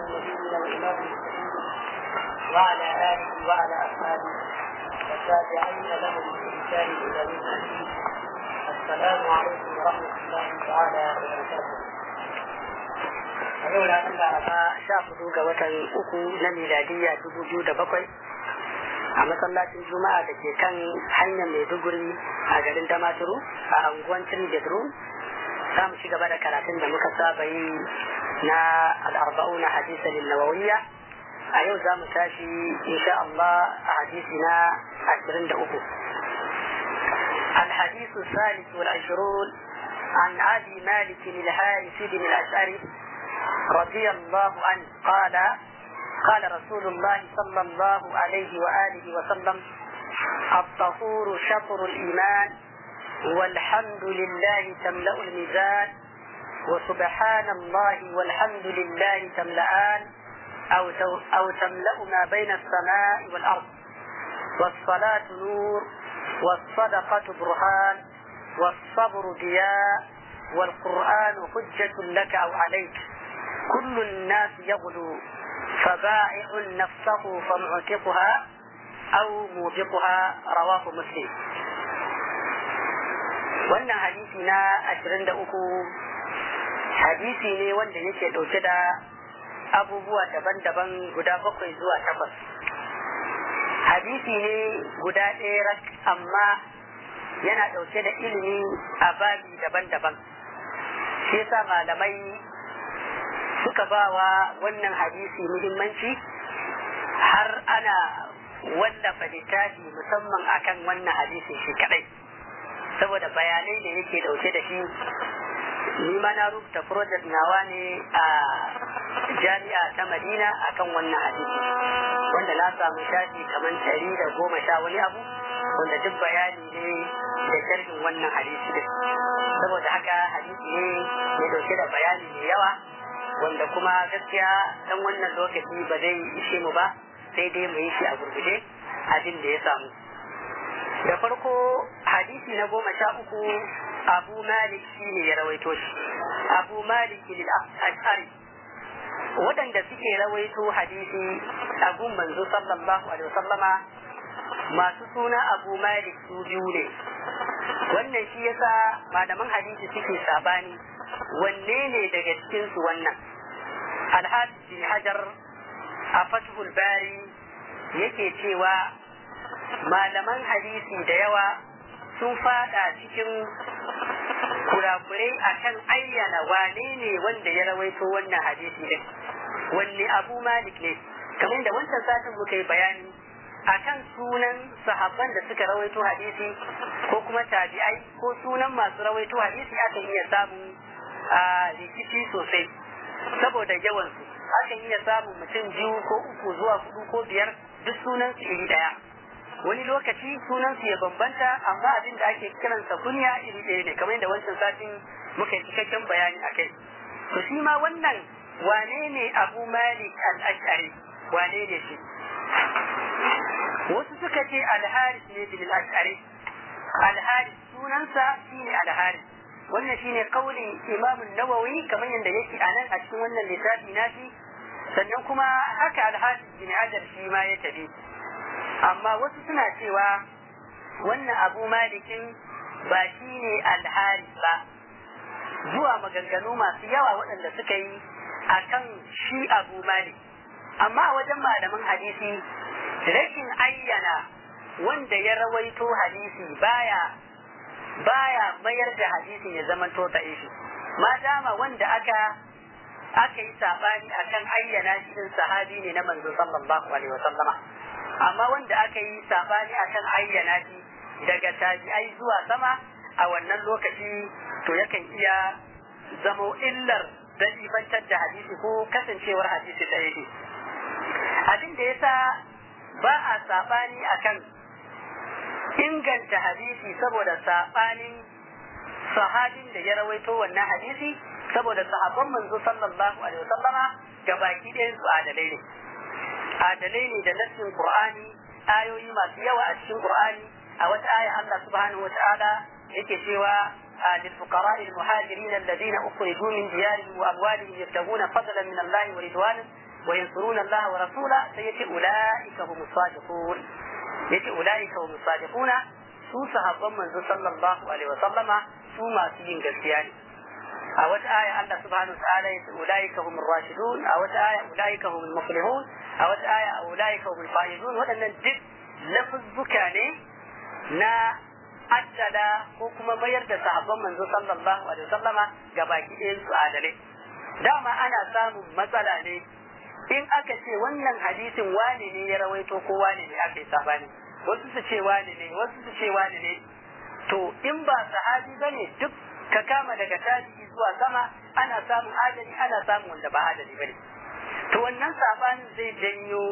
المبين وإمام المسلمين وعلى آله وعلى أصحابه والتابعين لهم بإحسان إلى يوم الدين السلام عليكم ورحمة الله تعالى وبركاته a yau ranar laraba sha hudu ga watan uku na miladiyya dubu biyu da bakwai a masallacin juma'a da ke kan hanyar maiduguri a garin damaturu a anguwan three bedroom za mu ci gaba da karatun da muka saba yi na al'arba'una hadisa lillawawiyya a yau za mu tashi insha Allah a hadisi na ashirin da uku الحديث الثالث والعشرون عن أبي مالك الحارث بن الأشعري رضي الله عنه قال قال رسول الله صلى الله عليه وآله وسلم الطهور شطر الإيمان والحمد لله تملأ الميزان وسبحان الله والحمد لله تملأان أو, أو تملأ ما بين السماء والأرض والصلاة نور والصدقة برهان والصبر ضياء والقرآن حجة لك أو عليك كل الناس يغدو فبائع نفسه فمعتقها أو موبقها رواه مسلم wannan hadisi na ashirin da uku hadisi ne wanda yake ɗauke da abubuwa daban-daban guda bakwai zuwa takwas hadisi ne guda ɗaya rak amma yana ɗauke da ilimi a babi daban-daban shi yasa malamai suka ba wa wannan hadisi muhimmanci har ana wallafa littafi musamman akan wannan hadisi shi kadai saboda bayanai da yake dauke da shi ni ma na rubuta project nawa ne a jami'a ta madina akan wannan hadisi wanda na samu shafi kamar ɗari da goma sha wani abu wanda duk bayani ne da sharhin wannan hadisi din saboda haka hadisi ne mai dauke da bayani mai yawa wanda kuma gaskiya dan wannan lokaci ba zai ishe mu ba sai dai mu yi shi a gurguje abin da ya samu da farko hadisi na goma sha uku abu malik shi ne ya rawaito shi abu malik lil ashari waɗanda suke rawaito hadisi a gun manzo sallallahu alaihi wasallama masu suna abu malik su biyu ne wannan shi yasa malaman hadisi suke sabani wanne ne daga cikinsu wannan alhaji bin hajar a fathul bari yake cewa malaman hadisi da yawa sun fada cikin kurakurai akan ayyana wane ne wanda ya rawaito wannan hadisi din wanne abu malik ne kamar da wancan satin muka yi bayani akan sunan sahabban da suka rawaito hadisi ko kuma tabi'ai ko sunan masu rawaito hadisi akan iya samun a rikici sosai saboda yawansu akan iya samun mutum biyu ko uku zuwa hudu ko biyar duk sunan su iri daya wani lokaci sunan su ya bambanta amma abin da ake kiransa kunya iri ɗaya ne kamar yadda wancan satin muka yi cikakken bayani a kai to shi ma wannan wane ne abu malik al-ash'ari wane ne shi wasu suka ce al-haris ne bil ash'ari al-haris sunansa shine al-haris wannan shine kaulin imam nawawi kamar yadda yake a nan a cikin wannan littafi nashi sannan kuma haka alhaji bin hajar shi ma ya tafi amma wasu suna cewa wannan abu malikin ba shi ne alhari ba zuwa maganganu masu yawa waɗanda suka yi a kan shi abu malik amma a wajen malaman hadisi rashin ayyana wanda ya rawaito hadisi baya baya mayar da hadisin ya zama to shi ma dama wanda aka aka yi sabani akan ayyana shi din sahabi ne na manzo sallallahu alaihi wasallama amma wanda aka yi sabani akan ayyana shi daga tabi'ai zuwa sama a wannan lokaci to yakan iya zamo illar dalibantar da hadisi ko kasancewar hadisi da yake abin da yasa ba a sabani akan inganta hadisi saboda sabanin sahabin da ya rawaito wannan hadisi saboda sahabban manzo sallallahu alaihi wasallama ga baki ɗayan su adalai ne adalai ne da nassin qur'ani ayoyi masu yawa a cikin qur'ani a wata aya Allah subhanahu wataala yake cewa للفقراء المهاجرين الذين أخرجوا من ديارهم وأموالهم يبتغون فضلا من الله ورضوانا wa yansuruna Allah wa rasula sai yace ulaika humus sadiqun yace ulaika humus sadiquna su sahabban manzo sallallahu alaihi wa sallama su masu yin gaskiya ne a wata aya Allah subhanahu wa ta'ala yace ulaika humur rashidun a wata aya ulaika humul muflihun a wata aya ulaika humul faizun waɗannan duk lafuzzuka ne na addada ko kuma mayar da sahabban manzo sallallahu alaihi wasallama ga baki ɗayan su adalai dama ana samun matsala ne in aka ce wannan hadisin wane ne ya rawaito ko wane ne aka yi sabani wasu su ce wane ne wasu su ce wane ne to in ba sahabi bane duk ka kama daga tabi'i zuwa sama ana samun adali ana samun wanda ba adali bane to wannan sabanin zai janyo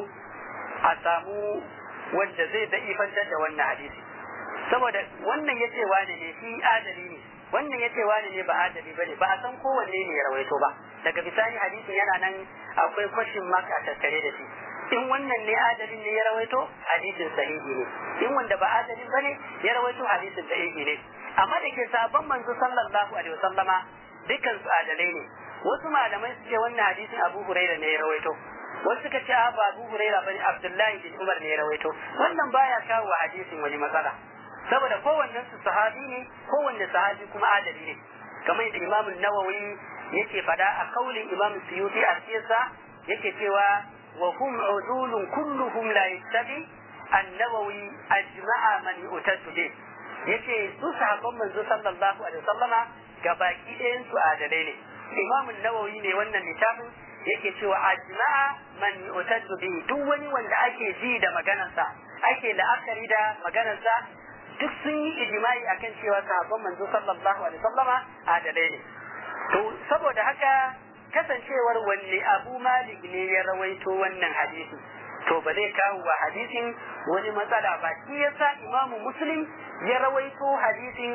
a samu wanda zai da'ifantar da wannan hadisi saboda wannan ya ce wane ne shi adali ne wannan ya ce wane ne ba adali bane ba a san kowanne ne ya rawaito ba daga bisani hadisin yana nan akwai kwashin maka a tattare da shi in wannan ne adalin ne ya rawaito hadisin sahihi ne in wanda ba adalin bane ya rawaito hadisin sahihi ne amma da ke sabon manzo sallallahu alaihi wasallama dukkan su adalai ne wasu malamai su ce wannan hadisin Abu Hurairah ne ya rawaito wasu suka ce ba Abu Hurairah bane Abdullahi bin Umar ne ya rawaito wannan baya kawo wa hadisin wani matsala saboda kowannen su sahabi ne kowanne sahabi kuma adali ne kamar yadda Imam Nawawi yake fada a kaulin Imam Suyuti a siyasa yake cewa wa hum udulun kulluhum la yattabi an-Nawawi ajma'a man yu'tadu bih yace su sahabban manzo sallallahu alaihi wasallama gabaki ɗayan su adalai ne Imam Nawawi ne wannan littafin yake cewa ajma'a man yu'tadu bih duk wani wanda ake ji da maganarsa ake la'akari da maganarsa duk sun yi ijimai akan cewa sahabban manzo sallallahu alaihi wasallama adalai ne to saboda haka kasancewar wanne abu malik ne ya rawaito wannan hadisi to ba zai kawo wa hadisin wani matsala ba shi yasa imamu muslim ya rawaito hadisin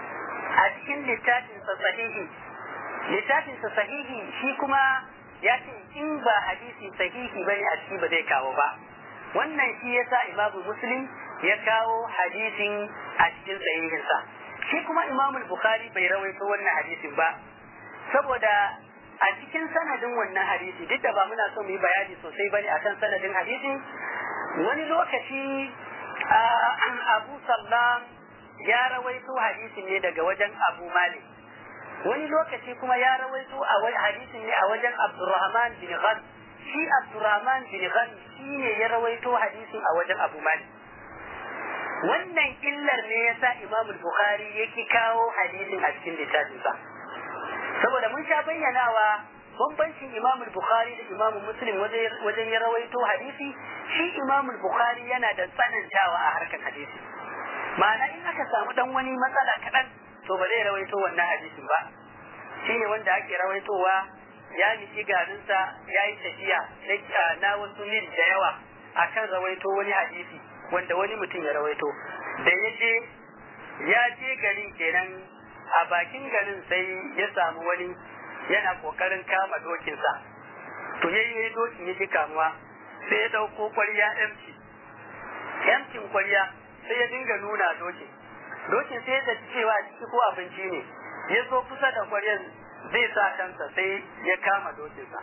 a cikin littafinsa sahihi littafinsa sahihi shi kuma ya ce in ba hadisi sahihi bane a ciki ba zai kawo ba wannan shi yasa imamu muslim ya kawo hadisin a cikin sahihinsa shi kuma imamu bukhari bai rawaito wannan hadisin ba saboda a cikin sanadin wannan hadisi duk da ba muna so mu yi bayani sosai bane akan sanadin hadisin wani lokaci an abu sallam ya rawaito hadisin ne daga wajen abu malik wani lokaci kuma ya rawaito a hadisin ne a wajen abdurrahman bin ghan shi abdurrahman bin ghan shi ne ya rawaito hadisin a wajen abu malik wannan illar ne yasa imam bukhari yake kawo hadisin a cikin littafinsa saboda mun sha bayyanawa bambancin imam bukhari da imam muslim wajen ya rawaito hadisi shi imam bukhari yana da tsanantawa a harkar hadisi ma'ana in aka samu dan wani matsala kaɗan to ba zai rawaito wannan hadisin ba shine wanda ake rawaitowa ya niki garinsa ya yi tafiya na wasu mil da yawa akan rawaito wani hadisi wanda wani mutum ya rawaito da ya je ya je garin kenan a bakin garin sai ya samu wani yana kokarin kama dokinsa to ya yi dokin ya ji kamuwa sai ya dauko kwarya emci emcin kwarya sai ya dinga nuna dokin dokin sai ya cewa ciki ko abinci ne ya zo kusa da kwaryar zai sa kansa sai ya kama dokinsa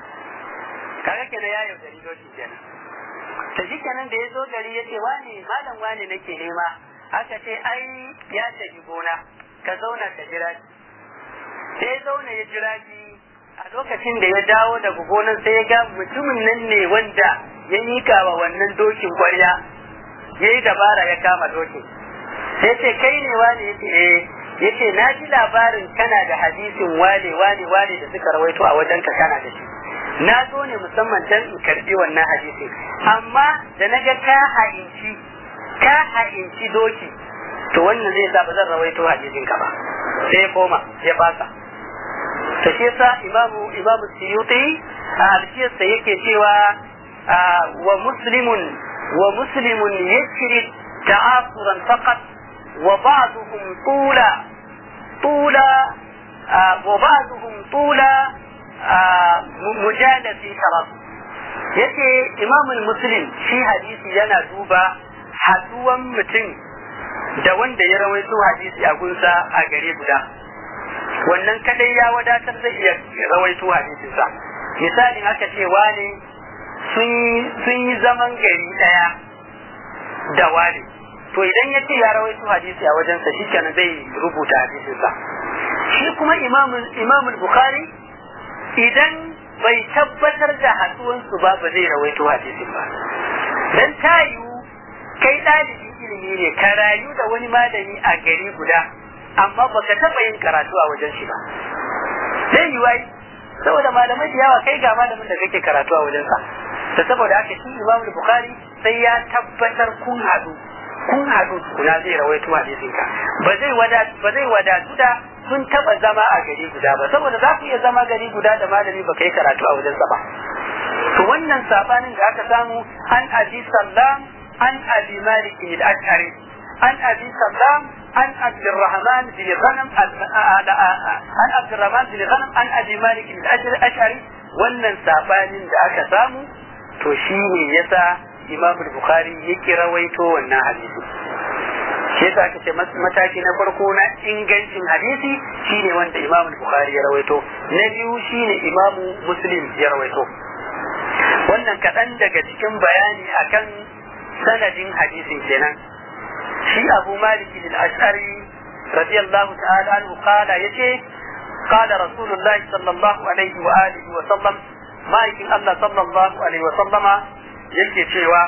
kaga kenan ya yaudari dokin kenan ta shi kenan da ya zo gari ya ce wane malam wane nake nema aka ce ai ya tafi gona ka zauna ka jira sai ya zauna ya jira shi a lokacin da ya dawo daga gonan sai ya ga mutumin nan ne wanda ya mika wa wannan dokin kwarya ya yi dabara ya kama dokin sai ce kai ne wane ya ce eh ya ce na ji labarin kana da hadisin wane wane wane da suka rawaito a wajen ka kana da shi na zo ne musamman dan in karbi wannan hadisi amma da na ga ka ha'inci ka ha'inci doki to wannan zai sa ba zan rawaito hadisin ka ba sai ya koma ya fasa to shi yasa imamu imamu suyuti a alfiyarsa yake cewa wa muslimun wa muslimun yashri ta'asuran faqat wa ba'duhum tula tula wa ba'duhum tula mujalasi taraf yace imamul muslim shi hadisi yana duba haduwan mutum da wanda ya rawaito hadisi a gunsa a gare guda wannan kadai ya wadatar zai iya rawaito hadisinsa misalin aka ce wane sun yi zaman gari daya da wane to idan ya ce ya rawaito hadisi a wajensa shi kenan zai rubuta hadisinsa shi kuma imamul bukhari idan bai tabbatar da hatsuwansu ba ba zai rawaito hadisin ba dan ta yiwu kai ɗalibin ilimi ne ka rayu da wani malami a gari guda amma baka taɓa yin karatu a wajen shi ba zai yi wai saboda malamai da yawa kai ga malamin da kake karatu a wajensa da saboda haka shi imam bukhari sai ya tabbatar kun haɗu kun haɗu kuna zai rawaito hadisin ka ba zai wadatu ba zai wadatu da sun taɓa zama a gari guda ba saboda za ku iya zama gari guda da malami ba kai karatu a wajensa ba to wannan sabanin da aka samu an abi sallam an abi malik al-ashari an abi sallam عن عبد الرحمن بن غنم عن عبد الرحمن بن غنم عن ابي مالك الاشعري wannan sabanin da aka samu to shi ne yasa imam bukhari ya kirawaito wannan hadisi shi yasa aka ce mataki na farko na ingancin hadisi shine wanda imam bukhari ya rawaito na biyu shine imam muslim ya rawaito wannan kaɗan daga cikin bayani akan sanadin hadisin kenan shi abu malik al-ash'ari radiyallahu ta'ala anhu qala yace qala rasulullahi sallallahu alaihi wa alihi wa sallam ma'aikin Allah sallallahu alaihi wa sallama yake cewa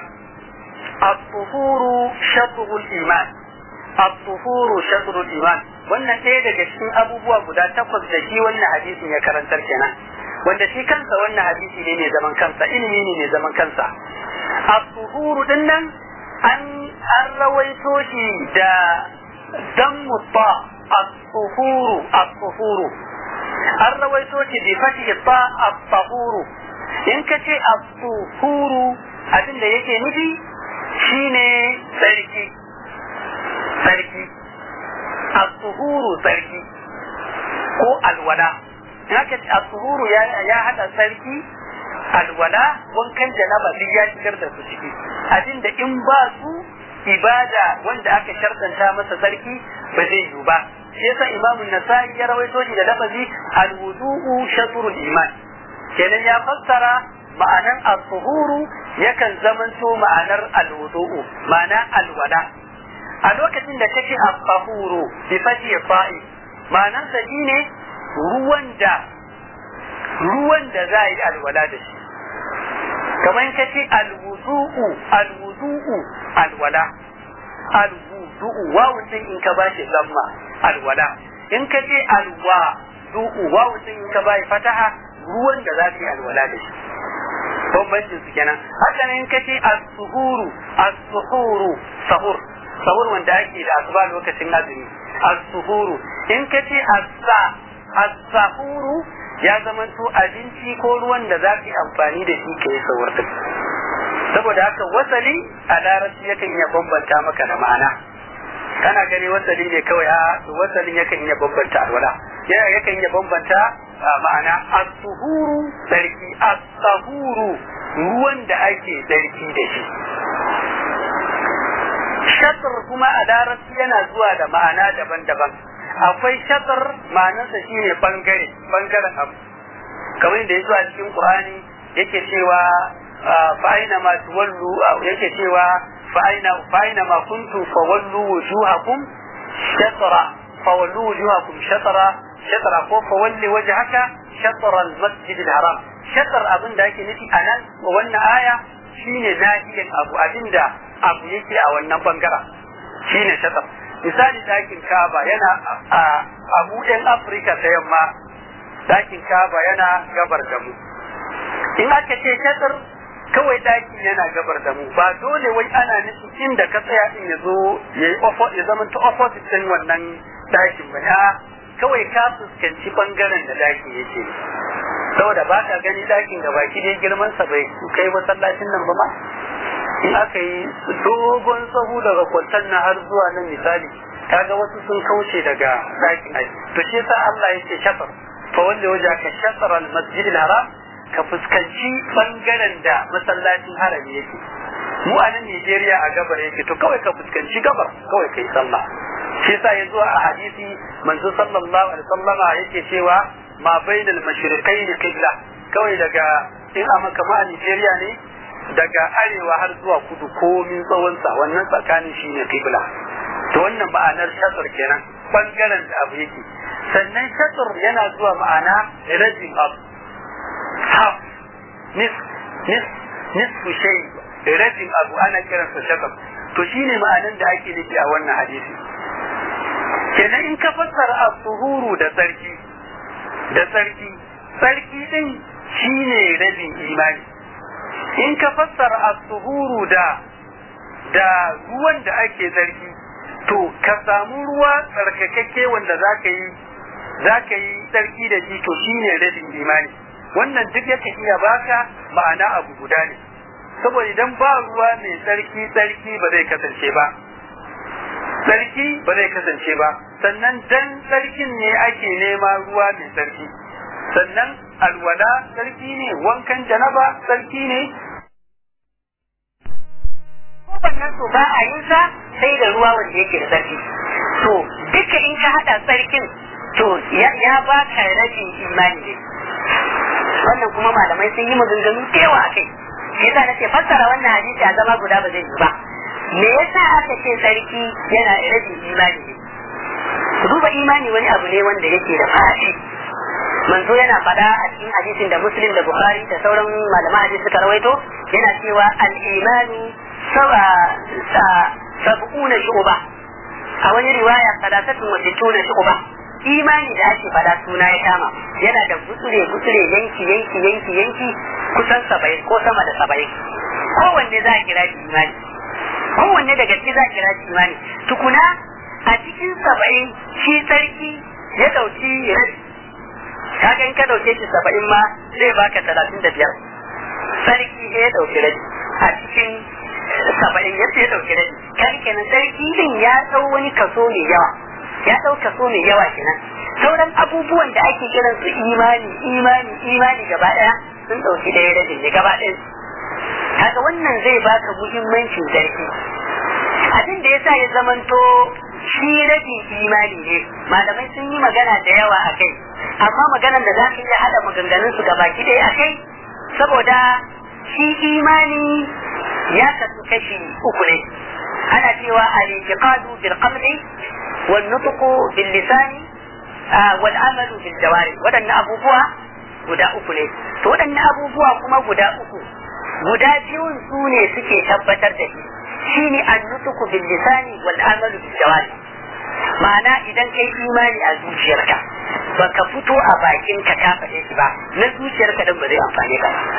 at-tuhuru shatrul iman at-tuhuru shatrul iman wannan ɗaya daga cikin abubuwa guda takwas da shi wannan hadisin ya karantar kenan wanda shi kansa wannan hadisi ne mai zaman kansa ilimi ne mai zaman kansa at-tuhuru dinnan an an rawaito shi da dammu ta as-suhuru as-suhuru an rawaito shi bi fathi ta as-suhuru in ka ce as-suhuru abin da yake nufi shine sarki sarki as-suhuru sarki ko alwala in aka ce as-suhuru ya hada sarki alwala wankan janaba duk ya shigar da su ciki abinda in ba su ibada wanda aka shartanta masa sarki ba zai yiwu ba shi yasa imamu nasa'i ya rawaito shi da lafazi alwudu'u shatrul iman kenan ya fassara ma'anan as-suhuru yakan zamanto ma'anar alwudu'u ma'ana alwala a lokacin da kake as-suhuru bi fati fa'i ma'anar sa shine ruwan da ruwan da za a yi alwala da shi kamar ka ce alwudu'u alwudu'u alwala alwudu'u wawun din in ka bashi zamma alwala in ka ce alwa du'u wawun din in ka bashi fataha ruwan da za ka yi alwala da shi bambancin su kenan haka ne in ka ce as-suhuru as-suhuru sahur sahur wanda ake da asuba lokacin azumi as-suhuru in ka ce as-sa as-sahuru ya zamanto abinci ko ruwan da za ka yi amfani da shi ka yi saurin saboda haka wasali a larabci yakan iya bambanta maka da ma'ana kana gani wasali ne kawai a wasalin yakan iya bambanta alwala yakan iya bambanta ma'ana as-suhuru sarki as-sahuru ruwan da ake sarki da shi shatar kuma a larabci yana zuwa da ma'ana daban-daban akwai shatar ma'anarsa shine bangare bangaren abu kamar da ya zuwa cikin qur'ani yake cewa fa'aina ma tuwallu yake cewa fa'aina fa'aina ma kuntum fawallu wujuhakum shatra fawallu wujuhakum shatra shatra ko fawalli wajhaka shatra al-masjid al-haram shatar abin da ake nufi a nan wannan aya shine nahiyan abu abinda abu yake a wannan bangaren shine shatar misali dakin kaba yana a mu yan afirka ta yamma dakin kaba yana gabar da mu in aka ce shatar kawai dakin yana gabar da mu ba dole wai ana nufin inda ka tsaya din ya zo ya zama ta opposite din wannan dakin ba kawai ka fuskanci bangaren da dakin yake saboda ba ka gani dakin da baki dai girman sa bai kai masallacin nan ba ma in aka yi dogon sahu daga kwantar na har zuwa nan misali kaga wasu sun kauce daga dakin aiki to shi yasa Allah yake shafar fa wanda waje ka shafar al-masjid al-haram ka fuskanci bangaren da masallacin harami yake mu a nan Najeriya a gabar yake to kawai ka fuskanci gabar kawai kai sallah shi yasa ya zuwa a hadisi manzo sallallahu alaihi wasallama yake cewa ma bainal mashriqaini qibla kawai daga in a makama a Nigeria ne daga arewa har zuwa kudu komin tsawonsa wannan tsakanin shi ne kibla to wannan ma'anar shatur kenan bangaren da abu yake sannan shatur yana zuwa ma'ana rabin abu half nis nis nisfu shay rabin abu ana kiransa shatur to shine ma'anar da ake nufi a wannan hadisi kenan in ka fassara as-suhuru da sarki da sarki sarki din shine rabin imani in ka fassara as-suhuru da da ruwan da ake sarki to ka samu ruwa tsarkakakke wanda zaka yi zaka yi sarki da shi to shine rabin imani wannan duk yake iya baka ma'ana abu guda ne saboda idan ba ruwa mai tsarki tsarki ba zai kasance ba tsarki ba zai kasance ba sannan dan tsarkin ne ake nema ruwa mai tsarki sannan alwala tsarki ne wankan janaba tsarki ne wannan to ba a yin sa sai da ruwa wanda yake da tsarki to duka in ka hada tsarkin to ya ba ka rashin imani ne wannan kuma malamai sun yi maganganu da yawa a kai shi yasa nace fassara wannan hadisi a zama guda ba zai yi ba me yasa aka ce sarki yana rabin imani ne ku duba imani wani abu ne wanda yake da fashi manzo yana fada a cikin hadisin da muslim da bukhari da sauran malaman hadisi suka rawaito yana cewa al-imanu sab'una shu'ba a wani riwaya salasatun wa sittuna shu'ba imani da ake fada suna ya kama yana da gutsure gutsure yanki yanki yanki yanki kusan saba'in ko sama da saba'in kowanne za a kira shi imani kowanne daga ciki za a kira shi imani tukuna a cikin saba'in shi sarki ya dauki rabi kaga in ka dauke shi saba'in ma zai baka talatin da biyar sarki ya dauki rabi a cikin saba'in ya ya dauki rabi kan kenan sarki din ya dau wani kaso mai yawa ya dau kaso mai yawa kenan sauran abubuwan da ake kiran su imani imani imani gaba daya sun dauki daya rabin ne gaba daya kaga wannan zai baka muhimmancin sarki abin da yasa ya zamanto shi rabin imani ne malamai sun yi magana da yawa a kai amma maganan da za ka iya haɗa maganganun su gabaki ɗaya a kai saboda shi imani ya kasu kashi uku ne ana cewa al-i'tiqadu bil qalbi wal nutqu bil lisani wal amalu bil jawari wadannan abubuwa guda uku ne to wadannan abubuwa kuma guda uku guda biyun su ne suke tabbatar da shi shine an-nutqu bil lisani wal amalu bil jawari ma'ana idan kai imani a zuciyarka baka fito a bakin ka ka faɗe shi ba na zuciyarka din ba zai amfane ka ba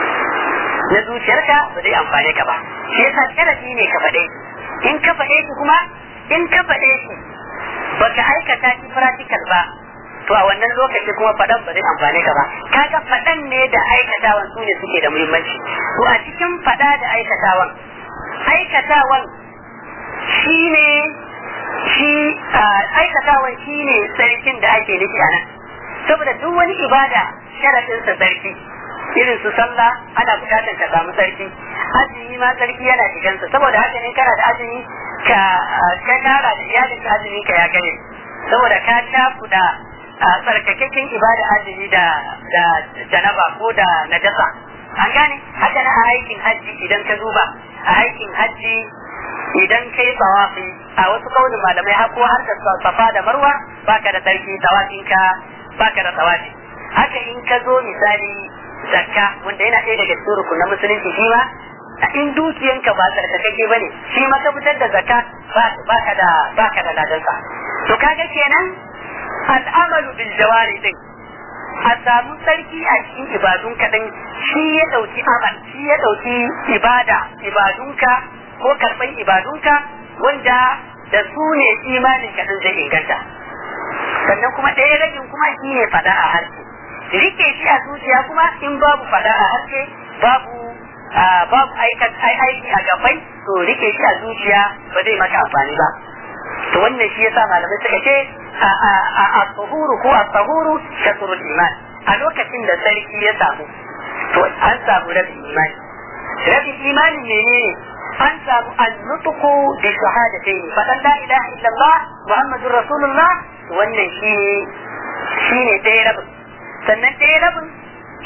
na zuciyarka ba zai amfane ka ba shi yasa sharadi ne ka faɗe in ka faɗe shi kuma in ka faɗe shi baka aikata shi practical ba to a wannan lokaci kuma faɗan ba zai amfane ka ba kaga faɗan ne da aikatawan su ne suke da muhimmanci to a cikin faɗa da aikatawan aikatawan shine shi aikatawan shi ne sarkin da ake nufi a nan saboda duk wani ibada sharaɗinsa sarki irin su sallah ana bukatar ka samu sarki azumi ma sarki yana shigansa saboda haka ne kana da azumi ka ka tara da iyalin ka azumi ka ya gane saboda ka takuda tsarkakakken ibada azumi da da janaba ko da najasa an gane haka na a aikin hajji idan ka duba a aikin hajji idan kai tawafi a wasu kaunin malamai hako har da safa da marwa baka da sarki tawafin ka baka da tawafi haka in ka zo misali zakka wanda yana ɗaya daga cikin rukunan musulunci shi ma in dukiyanka ba tsarkakake bane shi ma ka fitar da zakka baka da baka da ladansa to kaga kenan al'amalu bil jawari din a samu sarki a cikin ibadun kaɗan shi ya ɗauki amal shi ya ɗauki ibada ibadunka ko karɓan ibadunka wanda da su ne imanin kaɗan zai inganta sannan kuma ɗaya ragin kuma shi ne faɗa a harshe rike shi a zuciya kuma in babu faɗa a harshe babu babu aiki a gabai to rike shi a zuciya ba zai maka amfani ba to wannan shi yasa malamai suka ce a tsahuru ko a tsahuru shatrul iman a lokacin da sarki ya samu to an samu rabin imani rabin imanin menene an samu annutuku bi shahadatayn fadan la ilaha illallah muhammadur rasulullah wannan shine shine ɗaya rabin sannan ɗaya rabin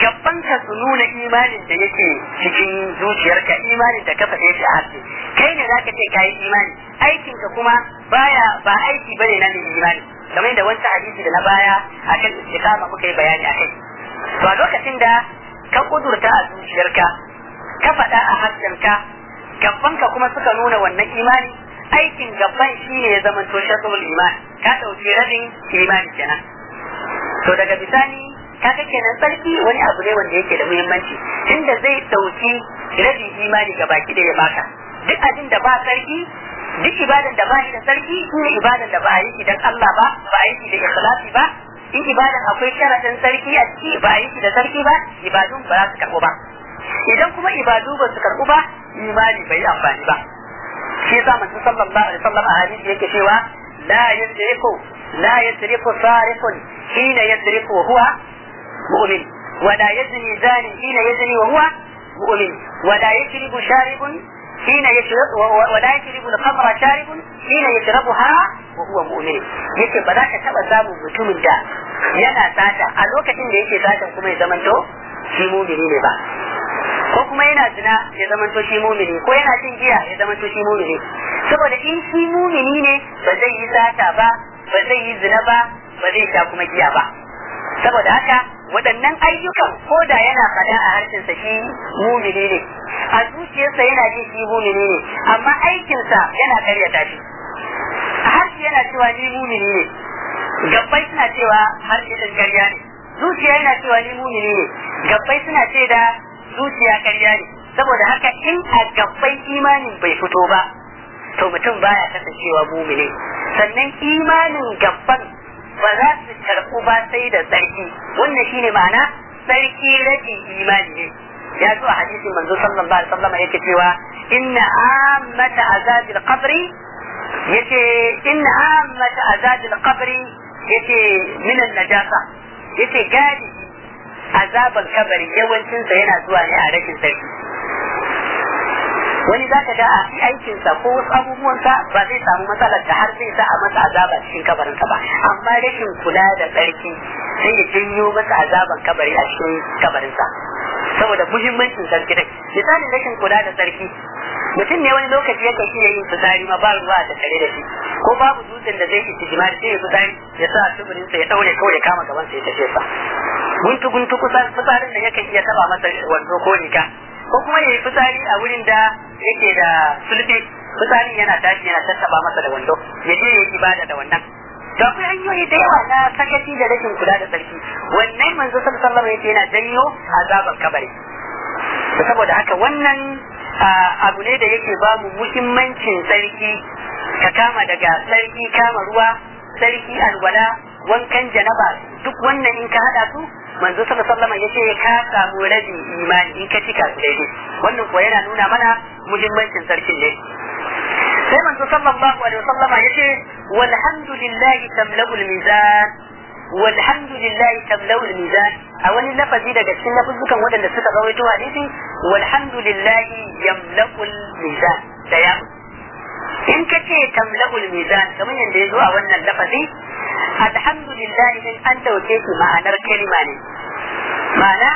gabanka su nuna imanin da yake cikin zuciyarka imanin da ka faɗe shi a harshe kai ne zaka ce kayi imani aikinka kuma baya ba aiki bane na mai imani kamar yadda wancan hadisi da na baya akan istiqama muka yi bayani akai to a lokacin da ka kudurta a zuciyarka ka faɗa a harshenka gabanka kuma suka nuna wannan imani aikin gaban shine ya zama to shatul iman ka ɗauki rabin imani kenan to daga bisani kaga kenan sarki wani abu ne wanda yake da muhimmanci inda zai dauki rabin imani ga baki da ya baka duk abin da ba sarki duk ibadan da ba shi da sarki shi ne ibadan da ba a yi shi dan Allah ba ba a yi shi da ikhlasi ba in ibadan akwai sharadin sarki a ciki ba a yi shi da sarki ba ibadun ba za su karɓu ba idan kuma ibadu ba su karɓu ba imani bai yi amfani ba shi yasa manzo sallallahu alaihi wasallam a hadisi yake cewa la yasriqu la yasriqu sarifun hina yasriqu wa huwa مؤمن ولا يزني زان حين يزني وهو مؤمن ولا يشرب شارب حين يشرب ولا يشرب الخمر شارب حين يشربها وهو مؤمن yake ba za ka taba samun mutumin da yana sata a lokacin da yake satan kuma ya zamanto shi mumini ne ba ko kuma yana zina ya zamanto shi mumini ko yana cin giya ya zamanto shi mumini saboda in shi mumini ne ba zai yi sata ba ba zai yi zina ba ba zai sha kuma giya ba saboda haka waɗannan ayyukan ko da yana faɗa a harshensa shi mumini ne a zuciyarsa yana jin shi mumini ne amma aikinsa yana karyata shi a harshe yana cewa ni mumini ne gabbai suna cewa harshe ɗin karya ne zuciya yana cewa ni mumini ne gabbai suna ce da zuciya karya ne saboda haka in a gabbai imanin bai fito ba to mutum baya kasancewa mumini sannan imanin gabban ba za su karɓu ba sai da tsarki wannan shine ma'ana tsarki rage imani ne ya zo a hadisin manzo sallallahu alaihi wasallam yake cewa inna ammata azabil qabri yace inna ammata azabil qabri yace min najasa yace gadi azaban kabari yawancin sa yana zuwa ne a rashin tsarki wani za ka ga a aikinsa ko wasu abubuwansa ba zai samu matsalar da har zai sa a masa azaba cikin kabarinsa ba amma rashin kula da tsarki sai ya janyo masa azaban kabari a cikin kabarinsa saboda muhimmancin tsarki dai misalin rashin kula da tsarki mutum ne wani lokaci yakan iya yin fitsari ma ba ruwa a tattare da shi ko babu dutsen da zai yi tijima sai ya fitsari ya sa tuburinsa ya daure kawai ya kama gaban sa ya tafi sa guntu guntu kusan fitsarin da yakan iya taba masa wando ko riga ko kuma ya yi fitsari a wurin da yake da sulfi fitsari yana tashi yana tattaba masa da wando ya je ya yi ibada da wannan to akwai hanyoyi da yawa na sakaci da rashin kula da sarki wannan manzo sallallahu alaihi wasallam yana janyo azabar kabari saboda haka wannan abu ne da yake ba mu muhimmancin sarki ka kama daga sarki kama ruwa sarki alwala wankan janaba duk wannan in ka hada su manzo sallallahu alaihi wasallam yace ka samu rabin imani in ka cika su daidai wannan ko yana nuna mana muhimmancin sarkin ne sai manzo sallallahu alaihi wasallam yace walhamdulillahi tamla'ul mizan walhamdulillahi tamla'ul mizan a wani lafazi daga cikin lafuzukan waɗanda suka rawaito hadisi walhamdulillahi yamla'ul mizan da ya in ka ce tamla'ul mizan kamar yadda ya zo a wannan lafazi alhamdulillah din an dauke shi ma'anar kalima ne ma'ana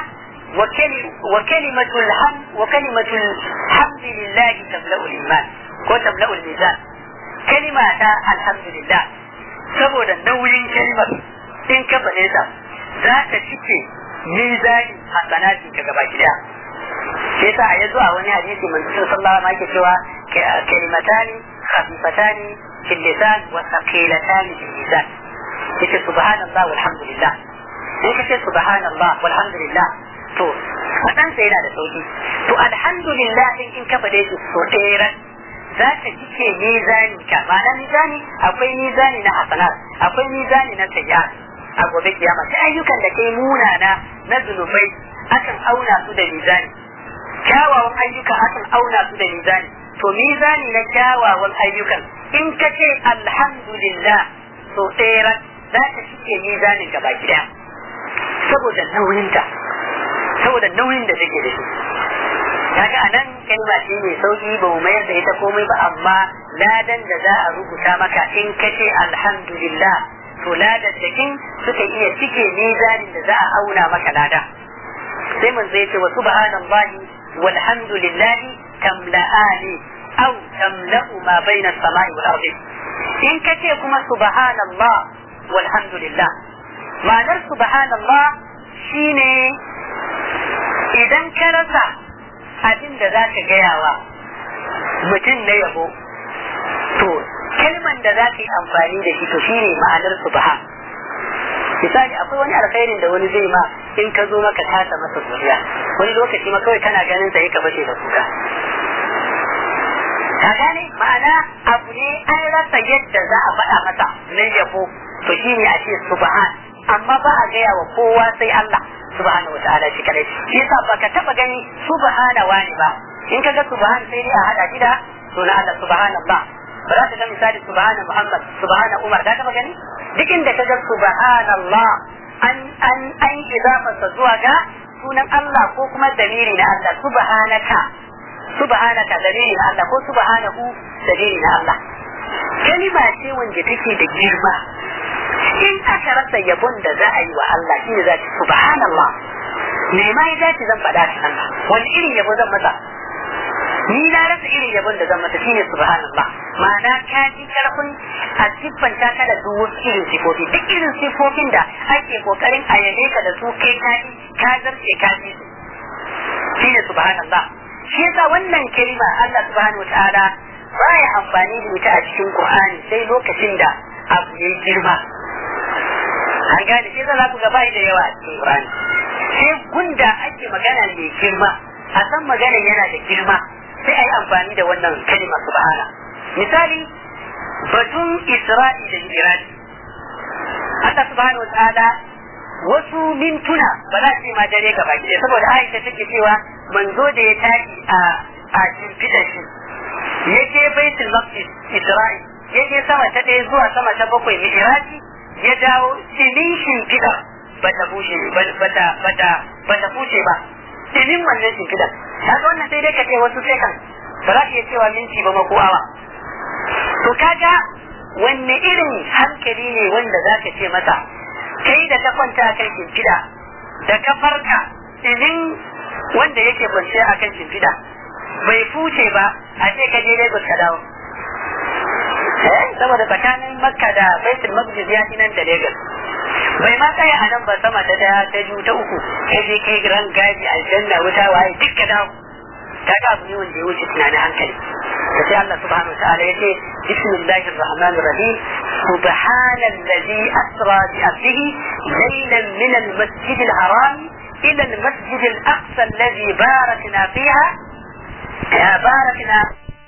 wa kalimatul ham wa kalimatul hamdulillah tamla'ul iman ko tamla'ul mizan kalima ta alhamdulillah saboda nauyin kalimar in ka faɗe ta za ta cike mizani hasanati ka gaba daya sai sa ya zo a wani hadisi manzo sallallahu alaihi wasallam cewa kalimatani khafifatani fil lisan wa thaqilatani fil mizan yace subhanallah walhamdulillah in kace subhanallah walhamdulillah to fadan sai yana da sauki to alhamdulillah in in ka fade shi so ɗaya za ka cike mizani ka ma'ana mizani akwai mizani na hasanat akwai mizani na sayyi'at a gobe kiyama sai ayyukan da kai munana na zunubai akan auna su da mizani kyawawan ayyuka akan auna su da mizani to mizani na kyawawan ayyukan in ka ce alhamdulillah so ɗaya za ta cike mizanin gaba gida saboda nauyinta saboda nauyin da take da shi kaga anan kalma ce mai sauki ba mu mayar da ita komai ba amma ladan da za a rubuta maka in ka ce alhamdulillah to ladan da kin suka iya cike mizanin da za a auna maka lada sai mun zai ce wa subhanallahi walhamdulillahi tamla'ani aw tamla'u ma baina as-sama'i wal ardi in kace kuma subhanallah walhamdulillah ma'anar subhanallah shine idan ka rasa abin da za ka gayawa mutum na yabo to kalman da za ka yi amfani da shi to shine ma'anar subhan misali akwai wani alkhairin da wani zai ma in ka zo maka tasa masa zuriya wani lokaci ma kawai kana ganin sa ka fashe da kuka ka gane ma'ana abu ne an rasa yadda za a faɗa masa na yabo to shine a ce subhan amma ba a gaya wa kowa sai Allah subhanahu wa ta'ala shi kadai shi yasa baka taba gani subhana wani ba in kaga subhan sai dai a hada shi da sunan Allah subhanallah ba za ka ga misali subhana Muhammad subhana Umar ka taba gani duk inda kaga subhanallah an an an idafa zuwa ga sunan Allah ko kuma dalili na Allah subhanaka subhanaka dalili na Allah ko subhanahu dalili na Allah kalima ce wanda take da girma in aka rasa yabon da za a yi wa Allah shi ne za ki subhanallah me ma ya dace zan faɗa shi Allah wani irin yabo zan masa ni na rasa irin yabon da zan masa shine subhanallah ma'ana ka ji karfin a siffanta ka da duk wasu irin sifofi duk irin sifofin da ake kokarin a yabe ka da su kai ka ji ka zarce ka ji shine subhanallah shi yasa wannan kalima Allah subhanahu wataala baya amfani da ita a cikin Qur'ani sai lokacin da abu ya girma an gane shi za ku ga bai da yawa a cikin Qur'ani sai gunda ake magana mai girma a san magana yana da girma sai a yi amfani da wannan kalima subhana misali batun Isra'i da Miraji Allah subhanahu wataala wasu mintuna ba za ce ma dare gaba ki saboda Aisha take cewa manzo da ya tashi a a shimfiɗa shi ya je baitul maqdis Isra'i ya je sama ta ɗaya zuwa sama ta bakwai Miraji ya dawo tsinin shimfiɗa ba ta bushe ba ta ba ta ba ta bushe ba tsinin wannan shimfiɗa kaga wannan sai dai ka ce wasu sai kan ba za ka iya cewa minti ba mako awa to kaga wanne irin hankali ne wanda za ka ce masa kai da ka kwanta a kan shimfiɗa da ka farka tsinin wanda yake kwanciya a kan shimfiɗa bai fuce ba a ce ka je Lagos ka dawo saboda tsakanin makka da baitul maqdis ya nan da lagos bai ma tsaya a nan ba sama ta daya ta biyu ta uku kai je kai ran gaji aljanna wuta waye duk ka dawo ta ga abu ne wanda ya wuce tunanin hankali da sai Allah subhanahu wa ta'ala yace bismillahir rahmanir rahim subhanallazi asra bi abdihi laylan min al-masjid al-haram ila al-masjid al-aqsa alladhi barakna fiha barakna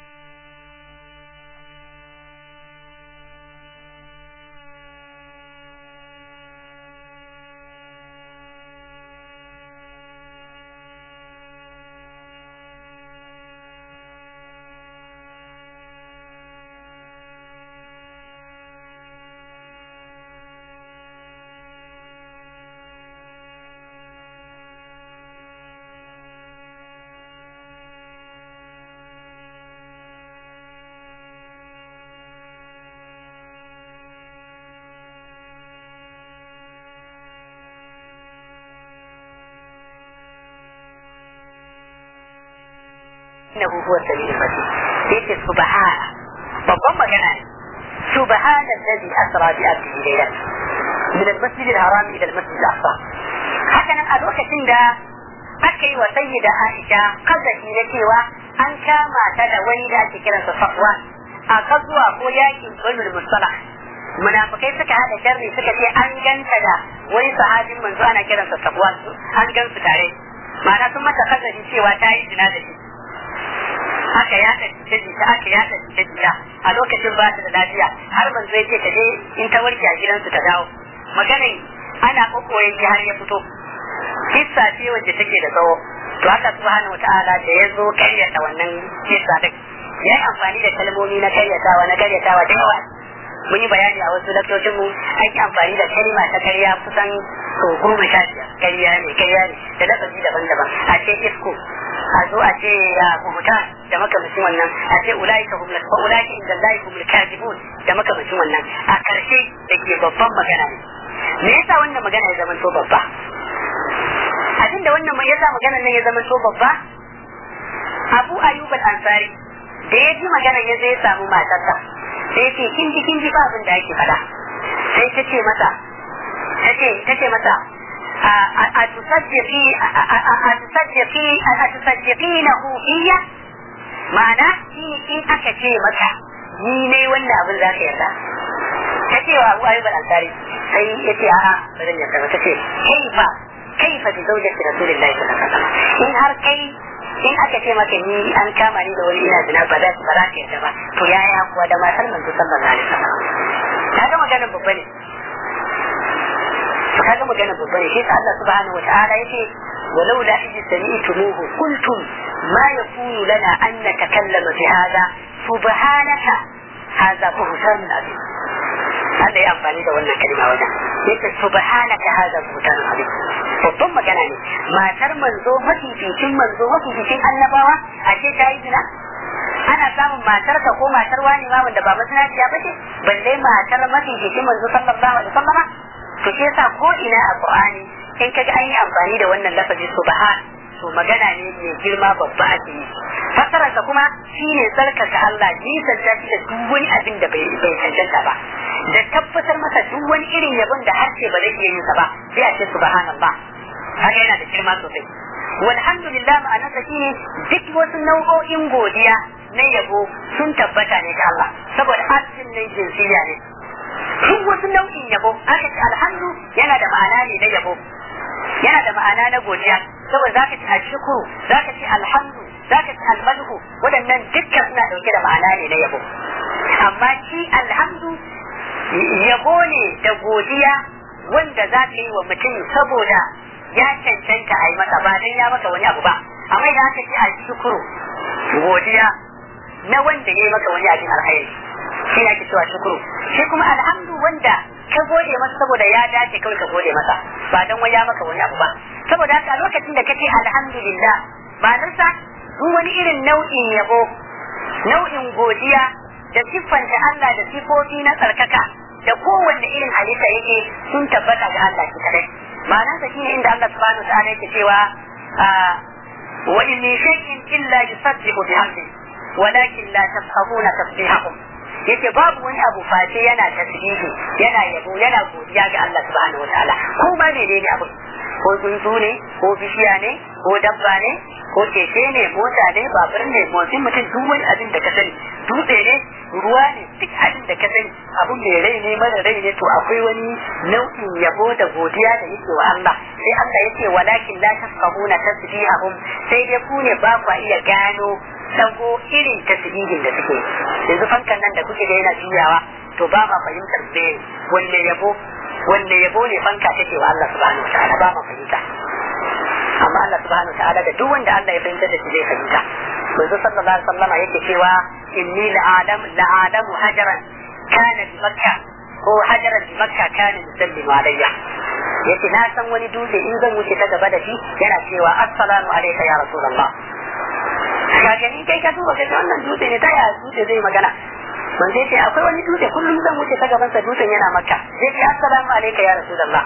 innahu huwa sabiul basir yake subhana babban magana ne subhana alladhi asra bi abdihi laylan min al-masjid al-haram ila al-masjid al-aqsa haka nan a lokacin da aka yi wa sayyida Aisha kazafi na cewa an kama ta da wani da ake kiransa Safwan a kazuwa ko yakin Badr Mustalah munafikai suka hada sharri suka ce an ganta da wani sahabin manzo ana kiransa Safwan an gan su tare ma'ana sun mata kazafi cewa ta yi zina da shi aka yada jita aka yada jita a lokacin ba ta da lafiya har ban zai ce ta je in ta warke a gidansu ta dawo maganin ana kokoyin shi har ya fito kissa ce wacce take da tsawo to haka subhanahu wataala da ya zo karyata wannan kissa din ya yi amfani da kalmomi na karyatawa na karyatawa da yawa mun yi bayani a wasu laktocin mu an yi amfani da kalma ta karya kusan so goma sha biyar karya ne karya ne da lafazi daban-daban a ce isko a zo a ce ya kuhuta da makamacin wannan a ce ulaika hum wa ulaika inda Allah hum kadibun da makamacin wannan a karshe da ke babban magana ne me yasa wannan magana ya zama to babba abin abin da wannan ya sa maganar nan ya zama so babba Abu Ayyub al-Ansari da ya ji maganar ya zai samu matarsa sai ya ce kin ji kin ji ba abin da ake faɗa sai ta ce masa ta ce ta ce masa a tusaddiqi a tusaddiqi a tusaddiqinahu fiyya ma'ana shi in aka ce maka ni ne wannan abin za ka yarda ta ce wa Abu Ayyub al-Ansari sai ya ce a'a ba zan yarda ba ta ce kaifa kaifa bi zawjati rasulillahi sallallahu alaihi wasallam in har kai in aka ce maka ni an kama ni da wani ina zina ba za ba za ka yarda ba to yaya kuwa da matar manzo sallallahu alaihi wasallam kaga maganar babba ne to kaga maganar babba ne shi Allah subhanahu wataala yace ولولا إذ سمعتموه قلتم ما يكون لنا أن نتكلم بهذا سبحانك هذا بهتان عظيم هذا يا أمفاني ده wannan kalma wajen yace subhanaka hada buhtan azim babban magana ne matar manzo mafificin manzo mafificin annabawa a ce ta yi zina ana samun matar ka ko matar wani ma wanda ba masanaciya ba ce balle matar mafificin manzo sallallahu alaihi wasallam to shi yasa ko ina a qur'ani in kaga an yi amfani da wannan lafazi subhan to magana ne mai girma babba a ciki fassararsa kuma shine tsarkaka Allah nisan ta da duk wani abin da bai bai cancanta ba da tabbatar masa duk wani irin yabon da harshe ba zai iya yin sa ba sai a ce subhanallah haka yana da girma sosai walhamdulillah ma'anarsa shine duk wasu nau'o'in godiya na yabo sun tabbata ne ga Allah saboda asin ne jinsiya ne duk wasu nau'in yabo aka ce alhamdu yana da ma'ana ne na yabo yana da ma'ana na godiya saboda zaka ci ashkuru zaka ci alhamdu zaka ci almadhu waɗannan dukkan suna dauke da ma'ana ne na yabo amma shi alhamdu yabo ne da godiya wanda za ka yi wa mutum saboda ya cancanta a yi masa ba dan ya maka wani abu ba amma idan aka ci ashkuru godiya na wanda ya yi maka wani abin alkhairi shi ake cewa shukuru shi kuma alhamdu wanda ka gode masa saboda ya dace kawai ka gode masa ba dan waya maka wani abu ba saboda haka lokacin da kace alhamdulillah ba nan sa duk wani irin nau'in yabo nau'in godiya da siffanta Allah da sifofi na tsarkaka da kowanne irin halitta yake sun tabbata ga Allah shi kadai ma'anar sa shine inda Allah subhanahu wa ta'ala yake cewa wa in min shay'in illa yusabbihu bihamdihi walakin la tafqahuna tasbihahum yace babu wani abu face yana tasbihi yana yabo yana godiya ga Allah subhanahu wataala ko ma menene abu ko tsuntsu ne ko bishiya ne ko dabba ne ko keke ne mota ne babur ne motsin mutum duk wani abin da ka sani dutse ne ruwa ne duk abin da ka sani abin mai rai ne mara rai ne to akwai wani nau'in yabo da godiya da yake wa Allah sai Allah yake walakin la tafqahuna tasbihahum sai dai ku ne ba ku iya gano dago irin tasbihin da suke yanzu fankan nan da kuke da yana juyawa to ba ma fahimtar me wanne yabo wanne yabo ne fanka take wa Allah subhanahu wataala ba ma fahimta amma Allah subhanahu wataala da duk wanda Allah ya fahimta da shi zai fahimta manzo sallallahu alaihi wasallam yake cewa inni la'alam la'alamu hajaran kana bi makka ko hajaran bi makka kana yusallimu alayya yace na san wani dutse in zan wuce ta gaba da shi yana cewa assalamu alayka ya rasulullah ka gani kai ka duba kai wannan dutse ne ta ya dutse zai magana man zai ce akwai wani dutse kullum zan wuce ta gaban sa dutsen yana makka zai ce assalamu alayka ya rasulullah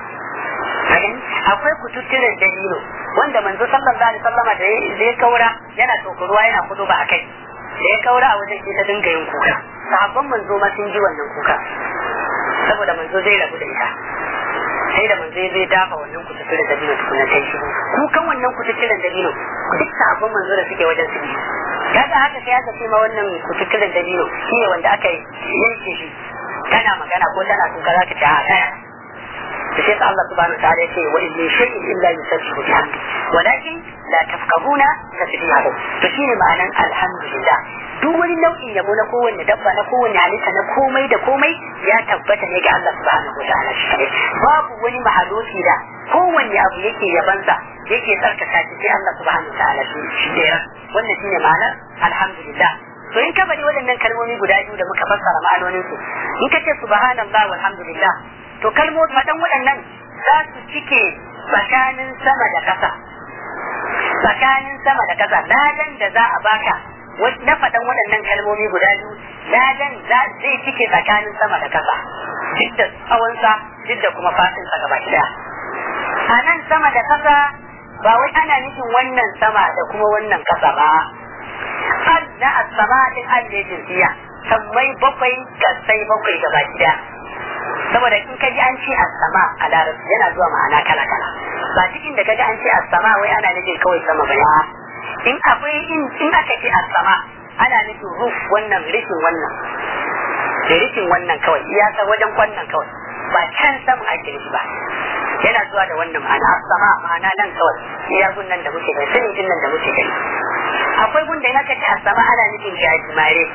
akwai kututturen dalilo wanda manzo sallallahu alaihi wasallama da ya kaura yana tokuruwa yana kudu ba akai da ya kaura a wajen ta dinga yin kuka sahabban manzo ma sun ji wannan kuka saboda manzo zai rabu da ita sai da manzo zai dafa wannan kututturen dabino tukunna ta shi kukan wannan kututturen dabino duk sahabban manzo da suke wajen su biyu kaga haka sai aka ce ma wannan kututturen dabino shine wanda aka yanke shi tana magana ko tana kuka za ka ce a kaya da sai Allah subhanahu wa ta'ala yake wa in min shay'in illa yusabbihu bihamdi walakin la tafqahuna tasbihahu to shine ma'anan alhamdulillah duk wani nau'in yabo na kowanne dabba na kowanne halitta na komai da komai ya tabbata ne ga Allah subhanahu wa ta'ala shi kadai babu wani mahaluki da kowanne abu yake yabansa yake tsarkaka shi sai Allah subhanahu wa ta'ala shi daya wannan shine ma'anar alhamdulillah to in ka bari waɗannan kalmomi guda biyu da muka fassara ma'anoninsu in ka ce subhanallah walhamdulillah to kalmomi faɗan waɗannan za su cike tsakanin sama da ƙasa tsakanin sama da ƙasa ladan da za a baka na faɗan waɗannan kalmomi guda biyu ladan zai cike tsakanin sama da ƙasa duk da tsawonsa duk da kuma faɗinsa gaba ɗaya a nan sama da ƙasa ba wai ana nufin wannan sama da kuma wannan kasa ba al na as-sama din al ne jinsiya sammai bakwai kasai bakwai gaba gida saboda in ka ji an ce as-sama a larabci yana zuwa ma'ana kala kala ba cikin da ka ji an ce as-sama wai ana nufin kawai sama ba in akwai in in aka ce as-sama ana nufin ruf wannan rikin wannan da rikin wannan kawai iyaka wajen wannan kawai ba can sama ake nufi ba yana zuwa da wannan ma'ana as-sama ma'ana nan kawai iya gunnan da muke gani sanin din nan da muke gani akwai gunda in aka ce as-sama ana nufin gajimare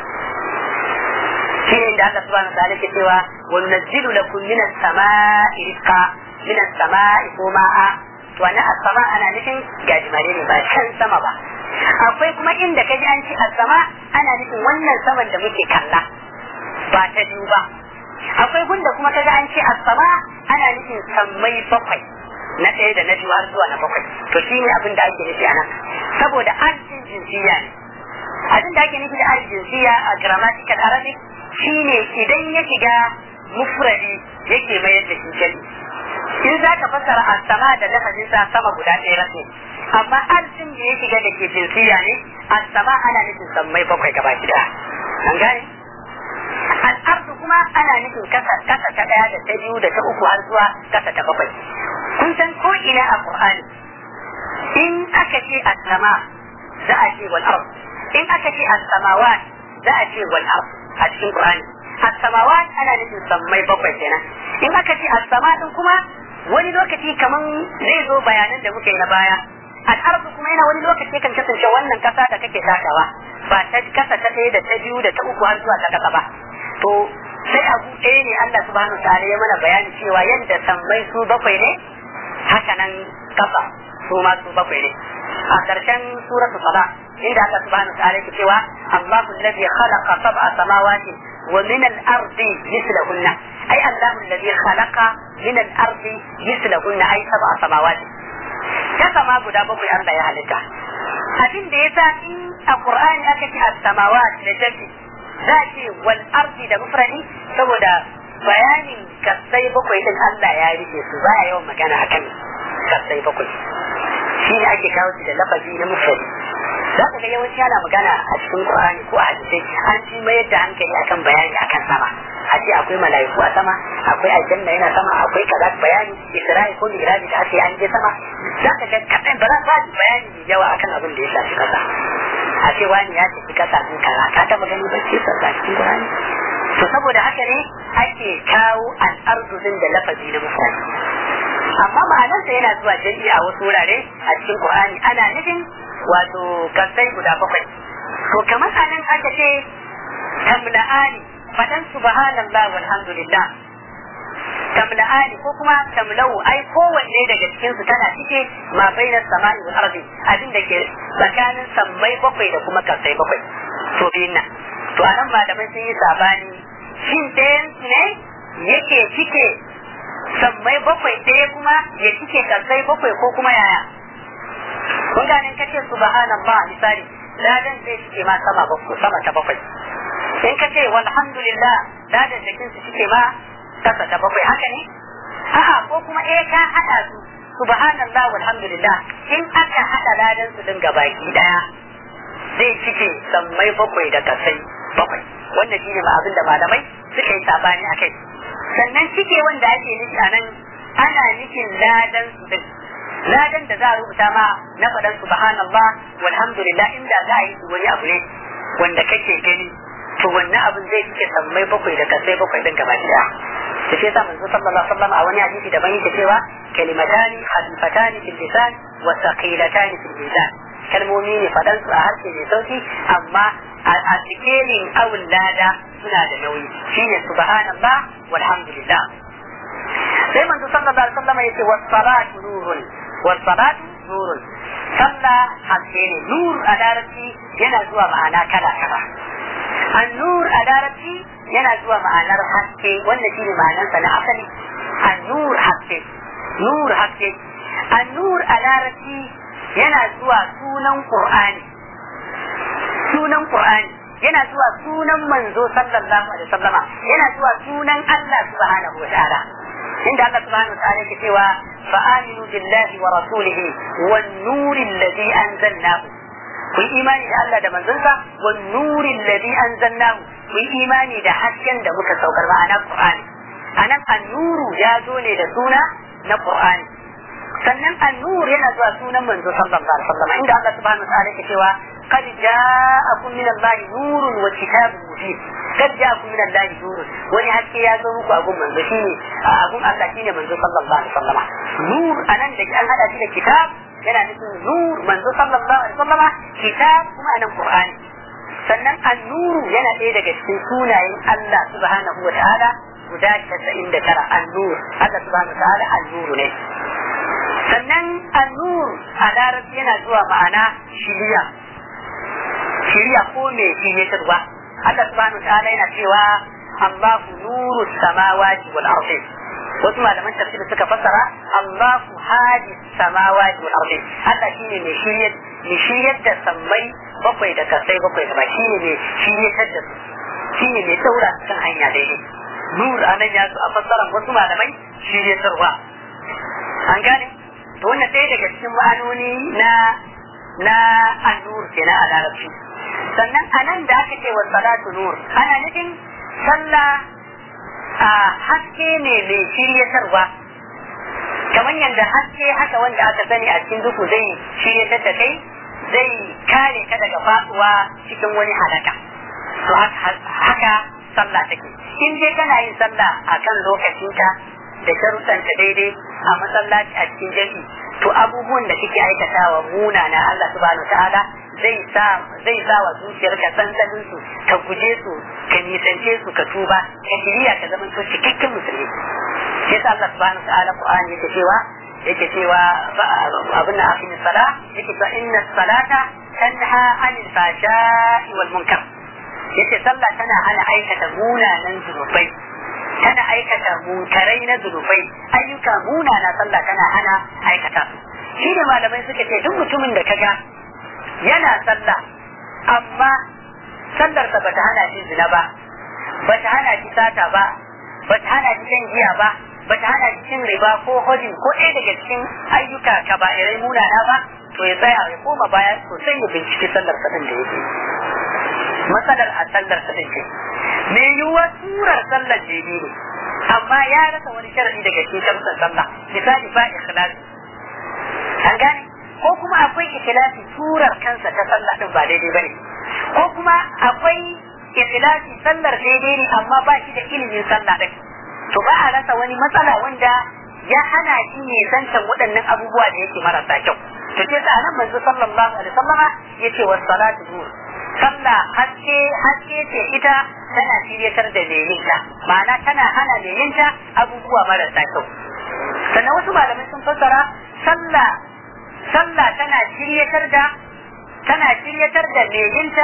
shi ne da Allah subhanahu wa ta'ala ke cewa wa nunzilu lakum min as-sama'i rizqa min as-sama'i ma'a to wannan as-sama ana nufin gajimare ne ba can sama ba akwai kuma inda kaji an ce as-sama ana nufin wannan saman da muke kalla ba ta biyu ba akwai gunda kuma kaga an ce as-sama ana nufin sammai bakwai na ɗaya da na biyu har zuwa na bakwai to shi ne abin da ake nufi a nan saboda an jin jinsiya ne abin da ake nufi da al jinsiya a grammatical arabic shine idan ya shiga mufradi yake mayar da shi jali in za ka fassara a sama da lafazin sa sama guda ɗaya rasu amma arzikin da ya shiga da ke jinsiya ne a sama ana nufin sammai bakwai gaba gida an gane al'ardu kuma ana nufin kasa kasa ta ɗaya da ta biyu da ta uku har zuwa kasa ta bakwai kun san ko ina a qur'ani in aka ce as-sama za a ce wal ard in aka ce as-samawat za a ce wal ard a cikin qur'ani as-samawat ana nufin sammai bakwai kenan in aka ce as-sama din kuma wani lokaci kaman zai zo bayanan da muke na baya al'arzu kuma yana wani lokaci kan kasance wannan kasa da kake takawa ba ta kasa ta ɗaya da ta biyu da ta uku har zuwa ta kasa ba to sai abu ɗaya ne Allah subhanahu wa ta'ala ya mana bayani cewa yadda sammai su bakwai ne haka nan kasa su ma su bakwai ne a ƙarshen suratu saba inda Allah subhanahu wa ta'ala yake cewa Allahu alladhi khalaqa sab'a samawati wa min al-ardi mithlahunna ay Allahu alladhi khalaqa min al-ardi mithlahunna ay sab'a samawati ta sama guda bakwai Allah ya halitta abin da yasa in a Qur'ani aka ce as-samawat da jami za a ce wal ardi da mufradi saboda bayanin kasai bakwai din Allah ya rike su baya yawan magana akan kasai bakwai shi ne ake kawo shi da lafazi na mufradi za ka ga yawanci ana magana a cikin Qur'ani ko a hadisai an ci mayar da hankali akan bayani akan sama a ce akwai mala'iku a sama akwai aljanna yana sama akwai kaza bayani isra'i ko miraji da ake an je sama za ka ga kaɗan ba za ka ji bayani mai yawa akan abin da ya shafi kasa a ce wani ya tafi kasa din kaza ka taɓa gani ba ce sa cikin Qur'ani to saboda haka ne ake kawo al'ardu din da lafazi na mufradi amma ma'anarsa yana zuwa jami'i a wasu wurare a cikin Qur'ani ana nufin wato kasai guda bakwai to kamar anan aka ce tamla'ani fadan subhanallah walhamdulillah tamla'ani ko kuma tamlau ai kowanne daga cikin su tana cike ma bainas sama'i wal ardi abin da ke tsakanin sammai bakwai da kuma kasai bakwai to biyun nan to anan malamai sun yi sabani shin ɗayan ne yake cike sammai bakwai ɗaya kuma ya cike kasai bakwai ko kuma yaya kun gane ka ce subhanallah misali ladan zai cike ma sama bakwai sama ta bakwai in ka ce walhamdulillah ladan da su cike ma kasa ta bakwai haka ne a'a ko kuma eh ka hada su subhanallah walhamdulillah in aka hada ladan su din gabaki daya zai cike sammai bakwai da kasai bakwai wannan shine ma abin da malamai suka yi sabani akai sannan cike wanda ake nufi a nan ana nufin ladan su din ladan da za a rubuta ma na faɗan subhanallah walhamdulillah inda za a yi wani abu ne wanda kake gani to wannan abin zai cike sammai bakwai da kasai bakwai din gaba daya da shi yasa manzo sallallahu alaihi wasallam a wani hadisi daban yake cewa kalimatani khafifatani fil lisan wa thaqilatani fil mizan kalmomi ne faɗan su a harshe mai sauki amma a cikin awul lada suna da nauyi shine subhanallah walhamdulillah sai manzo sallallahu alaihi wasallam yace was salatu nurun was salatu nurun sallah haske ne nur a larabci yana zuwa ma'ana kala kala an nur a larabci yana zuwa ma'anar haske wannan shine ma'anarsa na asali an nur haske nur haske an nur a larabci yana zuwa sunan qur'ani sunan qur'ani yana zuwa sunan manzo sallallahu alaihi wasallama yana zuwa sunan Allah subhanahu wa ta'ala inda Allah subhanahu wa ta'ala yake cewa فآمنوا بالله ورسوله والنور الذي أنزلناه ku yi imani da Allah da manzonsa wa nurin ladhi anzalnahu ku yi imani da hasken da muka saukar ma'ana Qur'ani anan an-nuru ya zo ne da suna na Qur'ani sannan an-nur yana zuwa sunan manzo sallallahu alaihi wasallam inda Allah subhanahu wa ta'ala yake cewa qad ja'akum min Allah nurun wa kitabun mubin qad ja'akum min Allah nurun wani haske ya zo muku abun manzo shine abun Allah shine manzo sallallahu alaihi wasallam nur anan da an hada shi da kitab yana nufin nur manzo sallallahu alaihi wasallama kitab kuma anan qur'ani sannan an-nuru yana ɗaya daga cikin sunayen Allah subhanahu wa ta'ala guda 99 an-nur Allah subhanahu wa ta'ala an-nuru ne sannan an-nur a larabci yana zuwa ma'ana shiriya shiriya ko me shiryatarwa Allah subhanahu wa ta'ala yana cewa Allahu nuru samawati wal ardi wasu malaman tafsir suka fassara Allahu hadi samawati wal ardi Allah shine mai shiryar mai shiryar da sammai bakwai da kasai bakwai da shine mai shiryatar da su shine mai daura kan hanya daidai nur anan ya zo a fassara wasu malamai shiryatarwa an gane to wannan ɗaya daga cikin ma'anoni na na an-nur kenan a larabci sannan anan da aka ce wa salatu nur ana nufin sallah a haske ne mai shiryatarwa kamar yadda haske haka wanda aka sani a cikin duhu zai shiryatar da kai zai kare ka daga faɗuwa cikin wani halaka to haka sallah take in dai kana yin sallah a kan lokacinta da sharuɗanta daidai a masallaci a cikin jami'i to abubuwan da kike aikatawa munana Allah subhanahu ta'ala zai sa zai sa wa zuciyarka tsantsanin su ka guje su ka nisance su ka tuba ka shirya ka zama to cikakken musulmi shi yasa Allah subhanahu ta'ala Qur'ani yake cewa yake cewa abin da akin sala yake cewa inna salata tanha anil fashai wal munkar yace sallah tana hana aikata munanan zunubai tana aikata munkarai na zunubai ayyuka munana sallah tana hana aikata su shi da malamai suka ce duk mutumin da kaga yana sallah amma sallarsa bata hana shi zina ba bata hana shi sata ba bata hana shi shan giya ba bata hana shi cin riba ko hojin ko ɗaya daga cikin ayyuka kaba'irai munana ba to ya tsaya ya koma baya sosai ya binciki sallar sa din da yake matsalar a sallar sa din ce me yiwuwa surar sallar jini ne amma ya rasa wani sharadi daga cikin shamsar sallah misali ba ikhlasi an gane ko kuma akwai ikhlasi surar kansa ta sallah din ba daidai bane ko kuma akwai ikhlasi sallar daidai ne amma ba shi da ilimin sallah din to ba a rasa wani matsala wanda ya hana shi ne zancen waɗannan abubuwa da yake marasa kyau to ce sa nan manzo sallallahu alaihi wasallama yace was salatu nur sallah haske haske ce ita tana shiryatar da lelinta ma'ana tana hana lelinta abubuwa marasa kyau sannan wasu malamai sun fassara sallah sallah tana shiryatar da tana shiryatar da lelinta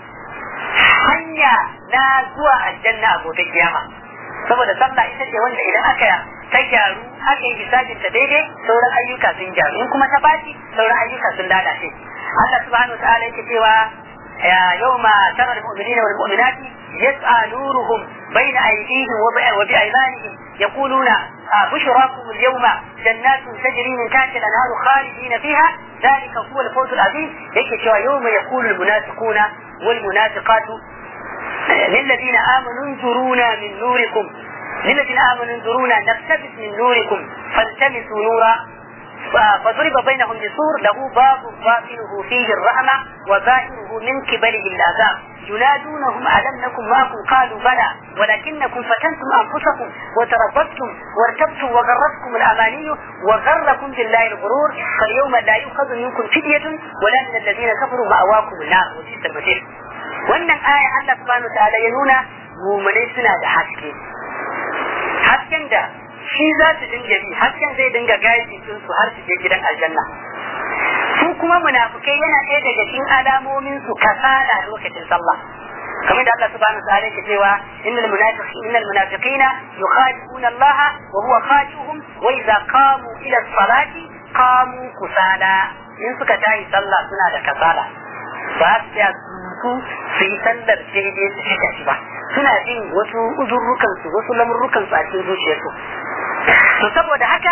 hanya na zuwa aljanna a gobe kiyama saboda sallah ita ce wanda idan aka ta gyaru aka yi hisabin ta daidai sauran ayyuka sun gyaru in kuma ta baci sauran ayyuka sun lalace Allah subhanahu wa ta'ala yake cewa يوم ترى المؤمنين والمؤمنات يسعى نورهم بين أيديهم وبأيمانهم يقولون بشراكم اليوم جنات تجري من تحت الأنهار خالدين فيها ذلك هو الفوز العظيم يكشف يوم يقول المنافقون والمنافقات للذين آمنوا انظرونا من نوركم للذين آمنوا انظرونا نقتبس من نوركم فالتمسوا نورا فضرب بينهم بسور له باب باطنه فيه الرحمة وظاهره من قبله العذاب ينادونهم ألم نكن معكم قالوا بلى ولكنكم فتنتم أنفسكم وتربصتم وارتبتم وغرتكم الأماني وغركم بالله الغرور فاليوم لا يؤخذ منكم فدية ولا من الذين كفروا مأواكم النار وبئس المصير wannan aya Allah subhanahu ta'ala ya nuna mumunai suna da haske hasken da shi za su dinga bi hasken zai dinga gaji sun su har su je gidan aljanna su kuma munafukai yana ɗaya daga cikin alamomin su kasala lokacin sallah kamar da Allah subhanahu wa ta'ala yake cewa innal munafiqina innal munafiqina yukhadi'una Allah wa huwa khadi'uhum wa idza qamu ila salati qamu kusala in suka tayi sallah suna da kasala ba su tsaya su su yi sallar daidai su shiga shi ba suna jin wasu uzurrukan su wasu lamurrukan su a cikin zuciyarsu to saboda haka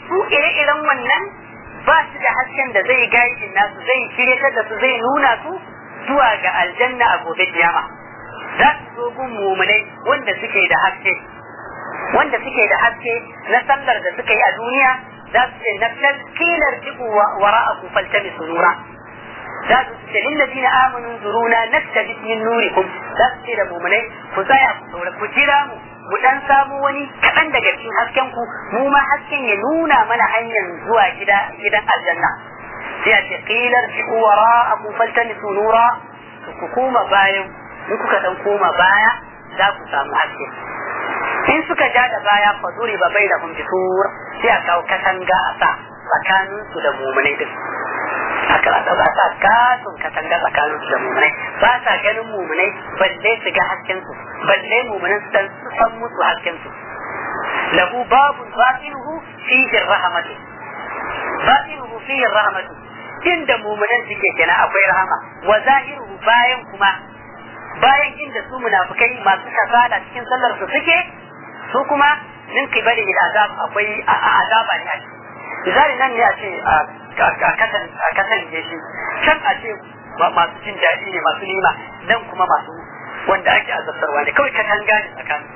su ire-iren wannan ba su da hasken da zai gaidin nasu zai shiryatar da su zai nuna su zuwa ga aljanna a gobe kiyama za su zo gun mumunai wanda suke da haske wanda suke da haske na sallar da suka yi a duniya za su ce na taskilar jiku wara a kufalta su nura za su ce lillazina amanu zuruna naktabis min nurikum za su ce da mumunai ku tsaya ku saura ku jira mu mu dan samu wani kaɗan daga cikin hasken ku mu ma hasken ya nuna mana hanyar zuwa gida gidan aljanna sai a ce qilar bi wara'akum faltamisu nura ku koma bayan in kuka dan koma baya za ku samu haske in suka ja da baya fa zuri ba bai da kun bisur sai a kawo katanga a sa tsakanin su da mumunai din aka a ɗauka sa katon katanga tsakanin su da mumunai ba sa ganin mumunai balle su ga hasken su balle mumunai su san musu hasken su lahu babu batinuhu fihi rahmatu batinuhu fihi rahmatu inda mumunan suke kenan akwai rahama wa zahiruhu bayan kuma bayan inda su munafikai masu kasala cikin sallar su suke su kuma min kibali da azab akwai azaba ne a ciki misali nan ne a ce a kasan shi can a ce masu jin daɗi ne masu nima nan kuma masu wanda ake azabtarwa ne kawai katanga ne tsakanin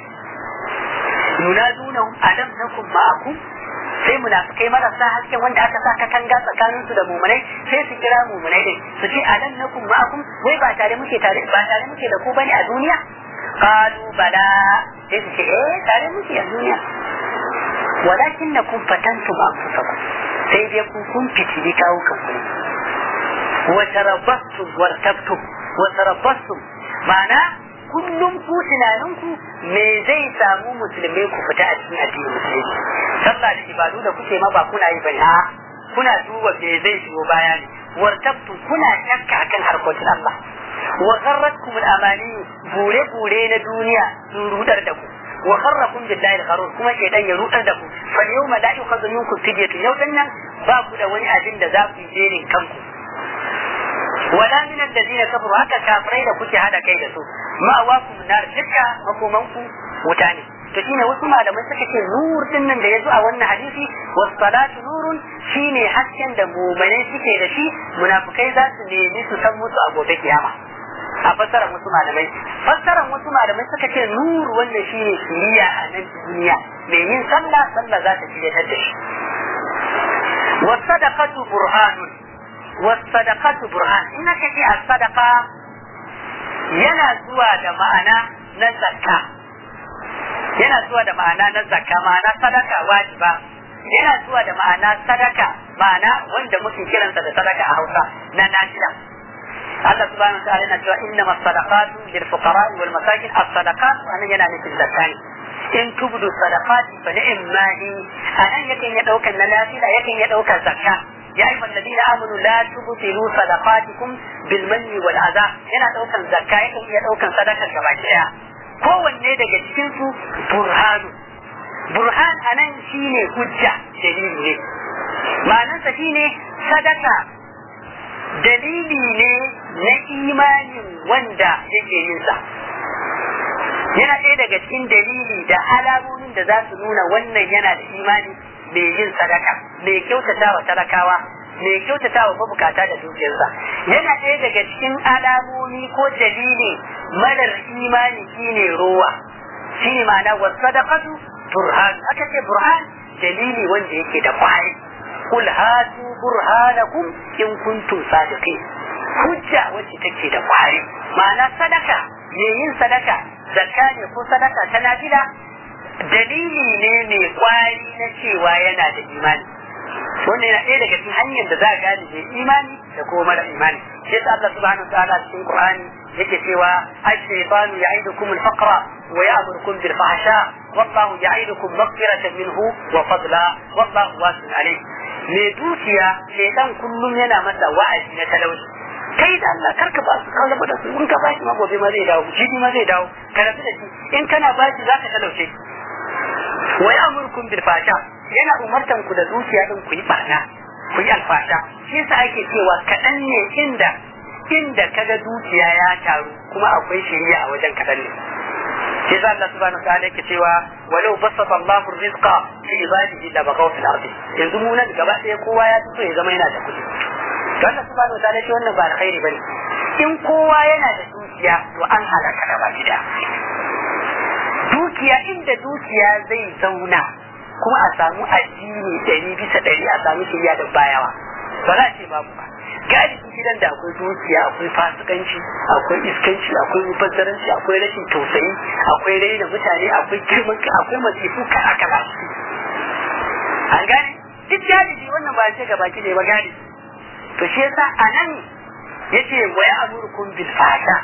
yunadunahum alam nakum ma'akum sai munafikai marasa hasken wanda aka sa katanga tsakanin su da mumunai sai su kira mumunai din su ce alam nakum ma'akum wai ba tare muke tare ba tare muke da ku bane a duniya qalu bala sai su ce eh tare muke a duniya walakinnakum fatantum anfusakum sai dai ku kun fitili kawo kanku wa tarabbastum wartabtum wa tarabbastum ma'ana kullum ku tunaninku me zai samu musulmai ku fita a cikin addinin musulunci sallah da ibadu da kuke ma ba kuna yi bane a kuna duba me zai shigo baya ne wartabtu kuna shakka akan harkokin Allah wa gharratkum al-amani bure bure na duniya sun rudar da ku wa kharrakum billahi al-gharur kuma shedan ya rudar da ku fa yawma la yukhadhu minkum fidyatun yau nan ba ku da wani abin da za ku yi jerin kanku wala min alladhina kafaru haka kafirai da kuke hada kai da su ma'awakum nar dukka makomanku wuta ne to shine wasu malamai suka ce nur din nan da yazo a wannan hadisi was salatu nurun shine hasken da mu'mini suke da shi munafikai za su nemi su san musu a gobe kiyama a fassarar wasu malamai fassarar wasu malamai suka ce nur wannan shine shiriya a nan duniya mai yin sallah sallah za ta shirya da shi was sadaqatu burhanun was sadaqatu burhan in ka ce as sadaqa yana zuwa da ma'ana na zakka yana zuwa da ma'ana na zakka ma'ana sadaka wajiba yana zuwa da ma'ana sadaka ma'ana wanda muke kiransa da sadaka a Hausa na nafila Allah subhanahu wa ta'ala yana cewa inna masadaqatu lil fuqara wal masakin as-sadaqat anan yana nufin zakka ne in tubdu sadaqati fa ni'ma hi anan yakan ya daukan na nafila yakan ya daukan zakka يا أيها الذين آمنوا لا تبطلوا صدقاتكم بالمن والأذى yana ɗaukan zakka yakan iya ɗaukan sadakar gaba ɗaya kowanne daga cikin su burhanu burhan anan shine hujja dalili ne ma'anarsa shine sadaka dalili ne na imanin wanda yake yin sa yana ɗaya daga cikin dalili da alamomin da za su nuna wannan yana da imani mai yin sadaka mai kyautata wa talakawa mai kyautata wa mabukata da dukiyarsa yana ɗaya daga cikin alamomi ko dalili marar imani shine rowa shine ma'ana wa sadaqatu burhan aka ce burhan dalili wanda yake da kwari kul hatu burhanakum in kuntum sadiqin hujja wacce take da kwari ma'ana sadaka mai yin sadaka zakka ne ko sadaka ta nafila dalili ne mai kwari na cewa yana da imani wannan yana ɗaya daga cikin hanyar da za a gane mai imani da kuma mara imani shi yasa Allah subhanahu ta'ala cikin Qur'ani yake cewa ash-shaytanu ya'idukum al-faqra wa ya'murukum bil fahsha wallahu ya'idukum maghfiratan minhu wa fadla wallahu wasi'un alim mai dukiya shaytan kullum yana masa wa'azi na talauci kai da Allah karka ba su kawo da su in ka bashi ma gobe ma zai dawo jibi ma zai dawo ka rabu da shi in kana bashi zaka talauce wa ya'murukum bil fahsha yana umartan ku da dukiya din ku yi barna ku yi alfasha shi yasa ake cewa kaɗan ne inda inda kaga dukiya ya taru kuma akwai shari'a a wajen kaɗan ne shi yasa Allah subhanahu wa ta'ala yake cewa walau basata Allahu rizqa fi ibadihi la bagaw fil ardi yanzu mu nan gaba ɗaya kowa ya so ya zama yana da kuɗi to Allah subhanahu wa ta'ala ce wannan ba alkhairi bane in kowa yana da dukiya to an halaka gaba gida dukiya inda dukiya zai zauna kuma a samu addini ɗari bisa ɗari a samu shirya da bayawa ba za a ce babu ba galibi gidan da akwai dukiya akwai fasikanci akwai iskanci akwai mubazzaranci akwai rashin tausayi akwai raina mutane akwai girman akwai masifu kala kala an gane duk galibi wannan ba ce gabaki ne ba galibi to shi yasa a nan yace wa ya amurkum bil fasha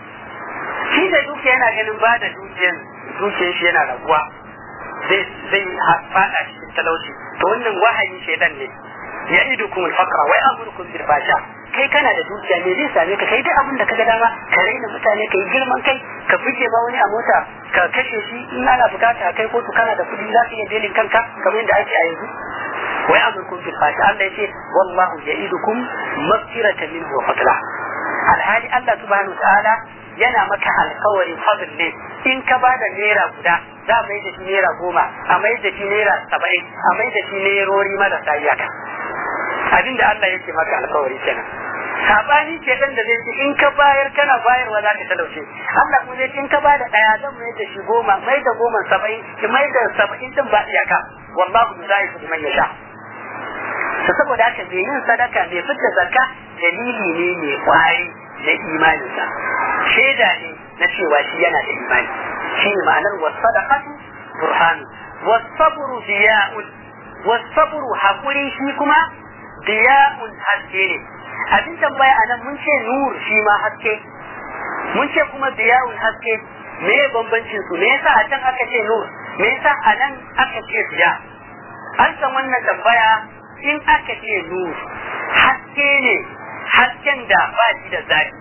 shi da dukiya yana ganin ba da dukiyan dukiyar shi yana raguwa zai zai fada cikin talauci to wannan wahayi shedan ne ya idukum al-faqra wa ya'murukum bil fasha kai kana da dukiya me zai same ka kai duk abin da kaga dama ka raina mutane kai girman kai ka fice ma wani a mota ka kashe shi in ana bukata kai kotu kana da kudi za ka iya belin kanka kamar yadda ake a yanzu wa ya'murukum bil fasha Allah yace wallahu ya'idukum maghfiratan minhu wa fadla alhali Allah subhanahu wa ta'ala yana maka alkawarin fadl ne in ka ba da naira guda za a mai da shi naira goma a mai da shi naira saba'in a mai da shi nairori marasa iyaka abin da Allah yake maka alkawari kenan sabani ce dan da zai ce in ka bayar kana bayarwa za ka talauce Allah kuma zai ce in ka ba da daya zan mai da shi goma mai da goma saba'in ki mai da saba'in din ba iyaka wallahu yudaifu liman yasha to saboda haka mai yin sadaka mai fitta zakka dalili ne mai kwari na imaninsa shaida ne na cewa shi yana da imani shi ne ma'anar wasadaqatu burhan wasabru diya'un wasabru hakuri shi kuma diya'un haske ne abin tambaya anan mun ce nur shi ma haske mun ce kuma diya'un haske me bambancin su me yasa a can aka ce nur me yasa a nan aka ce diya an san wannan tambaya in aka ce nur haske ne hasken da ba shi da zafi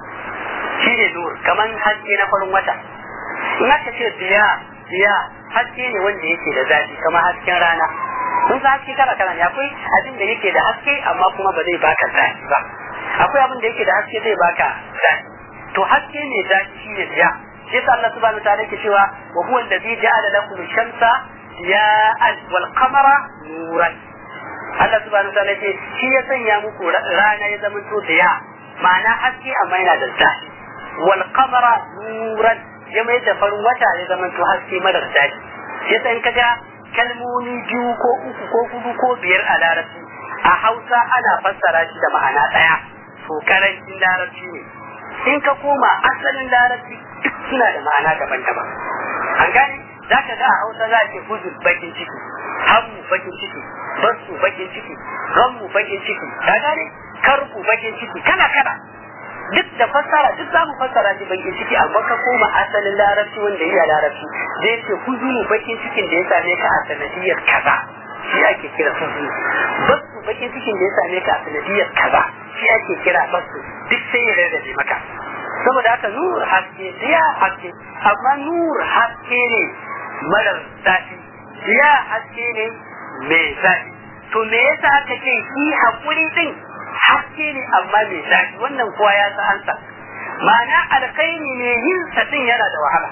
shi ne nur kamar haske na farin wata in aka ce diya diya haske ne wanda yake da zafi kamar hasken rana kun san haske kala kala ne akwai abin da yake da haske amma kuma ba zai baka zafi ba akwai abin da yake da haske zai baka zafi to haske ne zafi shi ne diya shi yasa Allah subhanahu wataala yake cewa wa huwa allazi ja'ala lakum ash-shamsa diya'an wal qamara nuran Allah subhanahu wataala yake shi ya sanya muku rana ya zama to diya ma'ana haske amma yana da zafi wal qamara nuran ya mai da farin wata ya zama to haske madar zafi yasa in kaga kalmomi biyu ko uku ko hudu ko biyar a larabci a hausa ana fassara shi da ma'ana ɗaya to karancin larabci ne in ka koma asalin larabci duk suna da ma'ana daban-daban an gane za ka ga a hausa za a ce huzur bakin ciki hammu bakin ciki basu bakin ciki gammu bakin ciki ka gane karku bakin ciki kana kana duk da fassara duk za mu fassara shi bakin ciki amma ka koma asalin larabci wanda iya larabci zai ce huzunu bakin cikin da ya same ka a sanadiyar kaza shi ake kira huzunu basu bakin cikin da ya same ka a sanadiyar kaza shi ake kira basu duk sai ya rarrabe maka saboda haka nur haske diya haske amma nur haske ne marar zafi diya haske ne mai zafi to me yasa aka ce shi hakuri din haske ne amma mai zafi wannan kowa ya san ansa ma'ana alkhairi ne yin sa din yana da wahala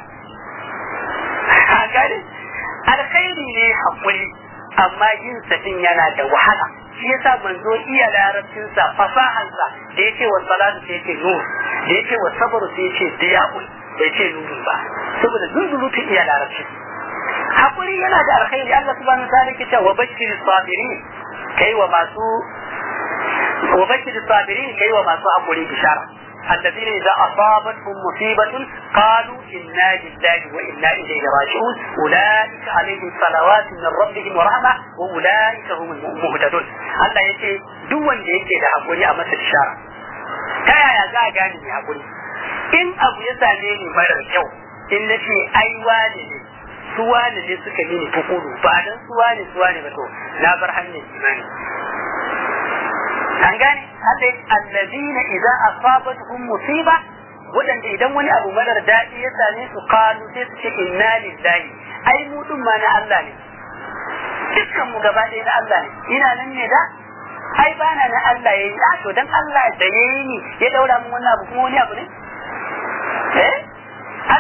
a gane alkhairi ne hakuri amma yin sa din yana da wahala shi yasa manzo iya larabcin sa fasahan sa da yake wa salatu sai yake nur da yake wa sabru sai yake diya'un bai ce nurun ba saboda zunzulutu iya larabci hakuri yana da alkhairi Allah subhanahu wa ta'ala yake cewa bashir sabirin kai wa masu wa bashir sabirin kai wa masu hakuri bishara الذين إذا أصابتهم مصيبة قالوا إنا لله وإنا إليه راجعون أولئك عليهم صلوات من ربهم ورحمة وأولئك هم المهتدون الله يتي دون يكي ده حقولي أما تشارة كايا يا زا غاني يا حقولي إن أبو يساليني مرر كيو إن نشي أي والي suwane ne suka yi ni tukuru ba dan suwane suwane ba to na bar hanyar imani an gane Allah allazina idza asabatuhum musiba wadanda idan wani abu marar daɗi ya same su kalu sai su ce inna lillahi ai mu din ma na Allah ne dukkan mu gaba ɗaya na Allah ne ina nan ne da ai bana na Allah yayi a to dan Allah da yayi ni ya daura mun wannan abu kuma wani abu ne eh Allah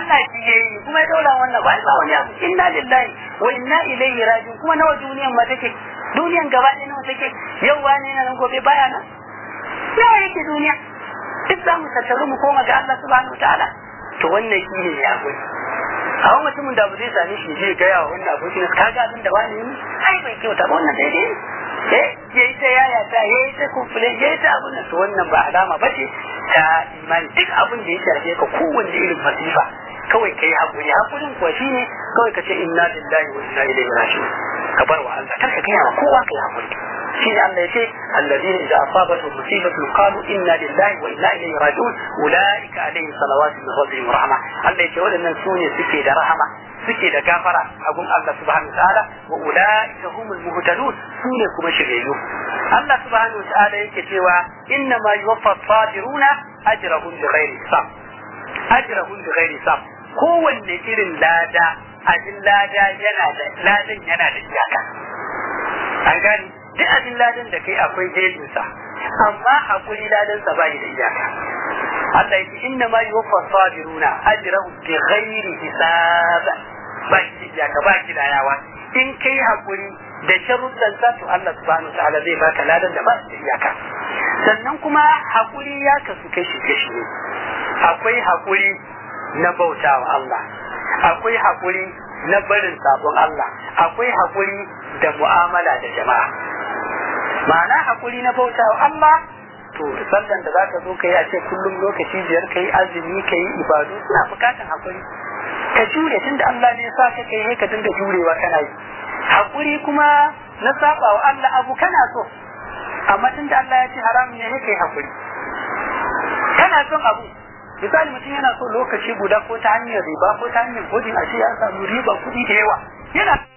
Allah shi yayi kuma ya daura wannan ba ba wani abu inna lillahi wa inna ilaihi raji'un kuma nawa duniyan ma take duniyan gaba ɗaya nawa take yau wani na nan gobe baya nan nawa yake duniya duk za mu tattaru mu koma ga Allah subhanahu wa ta'ala to wannan shi ne ya gani a wani mutumin da ba zai sami shi zai gaya wa wannan abokin ka ga abin da wani yi ai bai kyauta ba wannan daidai ne eh yayi ta yaya ta yayi ta kufule yayi ta abin to wannan ba alama ba ce ta imani duk abin da ya shafe ka kowanne irin masifa kawai kai hakuri hakurin kuwa shine kawai ka ce inna lillahi wa inna ilaihi raji'un ka bar wa Allah kar ka gaya wa kowa kai hakuri shi ne Allah ya ce alladhina idza asabatu musibatu qalu inna lillahi wa inna ilaihi raji'un ulaika alaihim salawatu min rabbihim wa rahma Allah ya ce wadannan su ne suke da rahama suke da gafara a gun Allah subhanahu wa ta'ala wa ulaika humul muhtadun su ne kuma shiryayyu Allah subhanahu wa ta'ala yake cewa inna ma yuwaffa sabiruna ajrahum bighairi hisab ajrahum bighairi hisab kowanne irin lada abin lada yana da ladan yana da iyaka an gani duk abin ladan da kai akwai gejinsa amma hakuri ladan sa bai da iyaka Allah yake inna ma yuwaffa sabiruna ajrahum bi ghairi hisab ba shi da iyaka ba shi da yawa in kai hakuri da sharuɗan sa to Allah subhanahu wa ta'ala zai baka ladan da ba shi da iyaka sannan kuma hakuri ya kasu kashi kashi ne akwai hakuri na bautawa Allah akwai hakuri na barin sabon Allah akwai hakuri da mu'amala da jama'a ma'ana hakuri na bauta wa Allah to sallan da zaka zo kai a ce kullum lokaci biyar kai azumi kai ibadu suna bukatan hakuri ka jure tunda Allah ne ya sa ka kai ka dinga jurewa kana yi hakuri kuma na saba wa Allah abu kana so amma tunda Allah ya ce haramun ne kai hakuri kana son abu misali mutum yana so lokaci guda ko ta hanyar riba ko ta hanyar kodin a ce ya samu riba kuɗi da yawa yana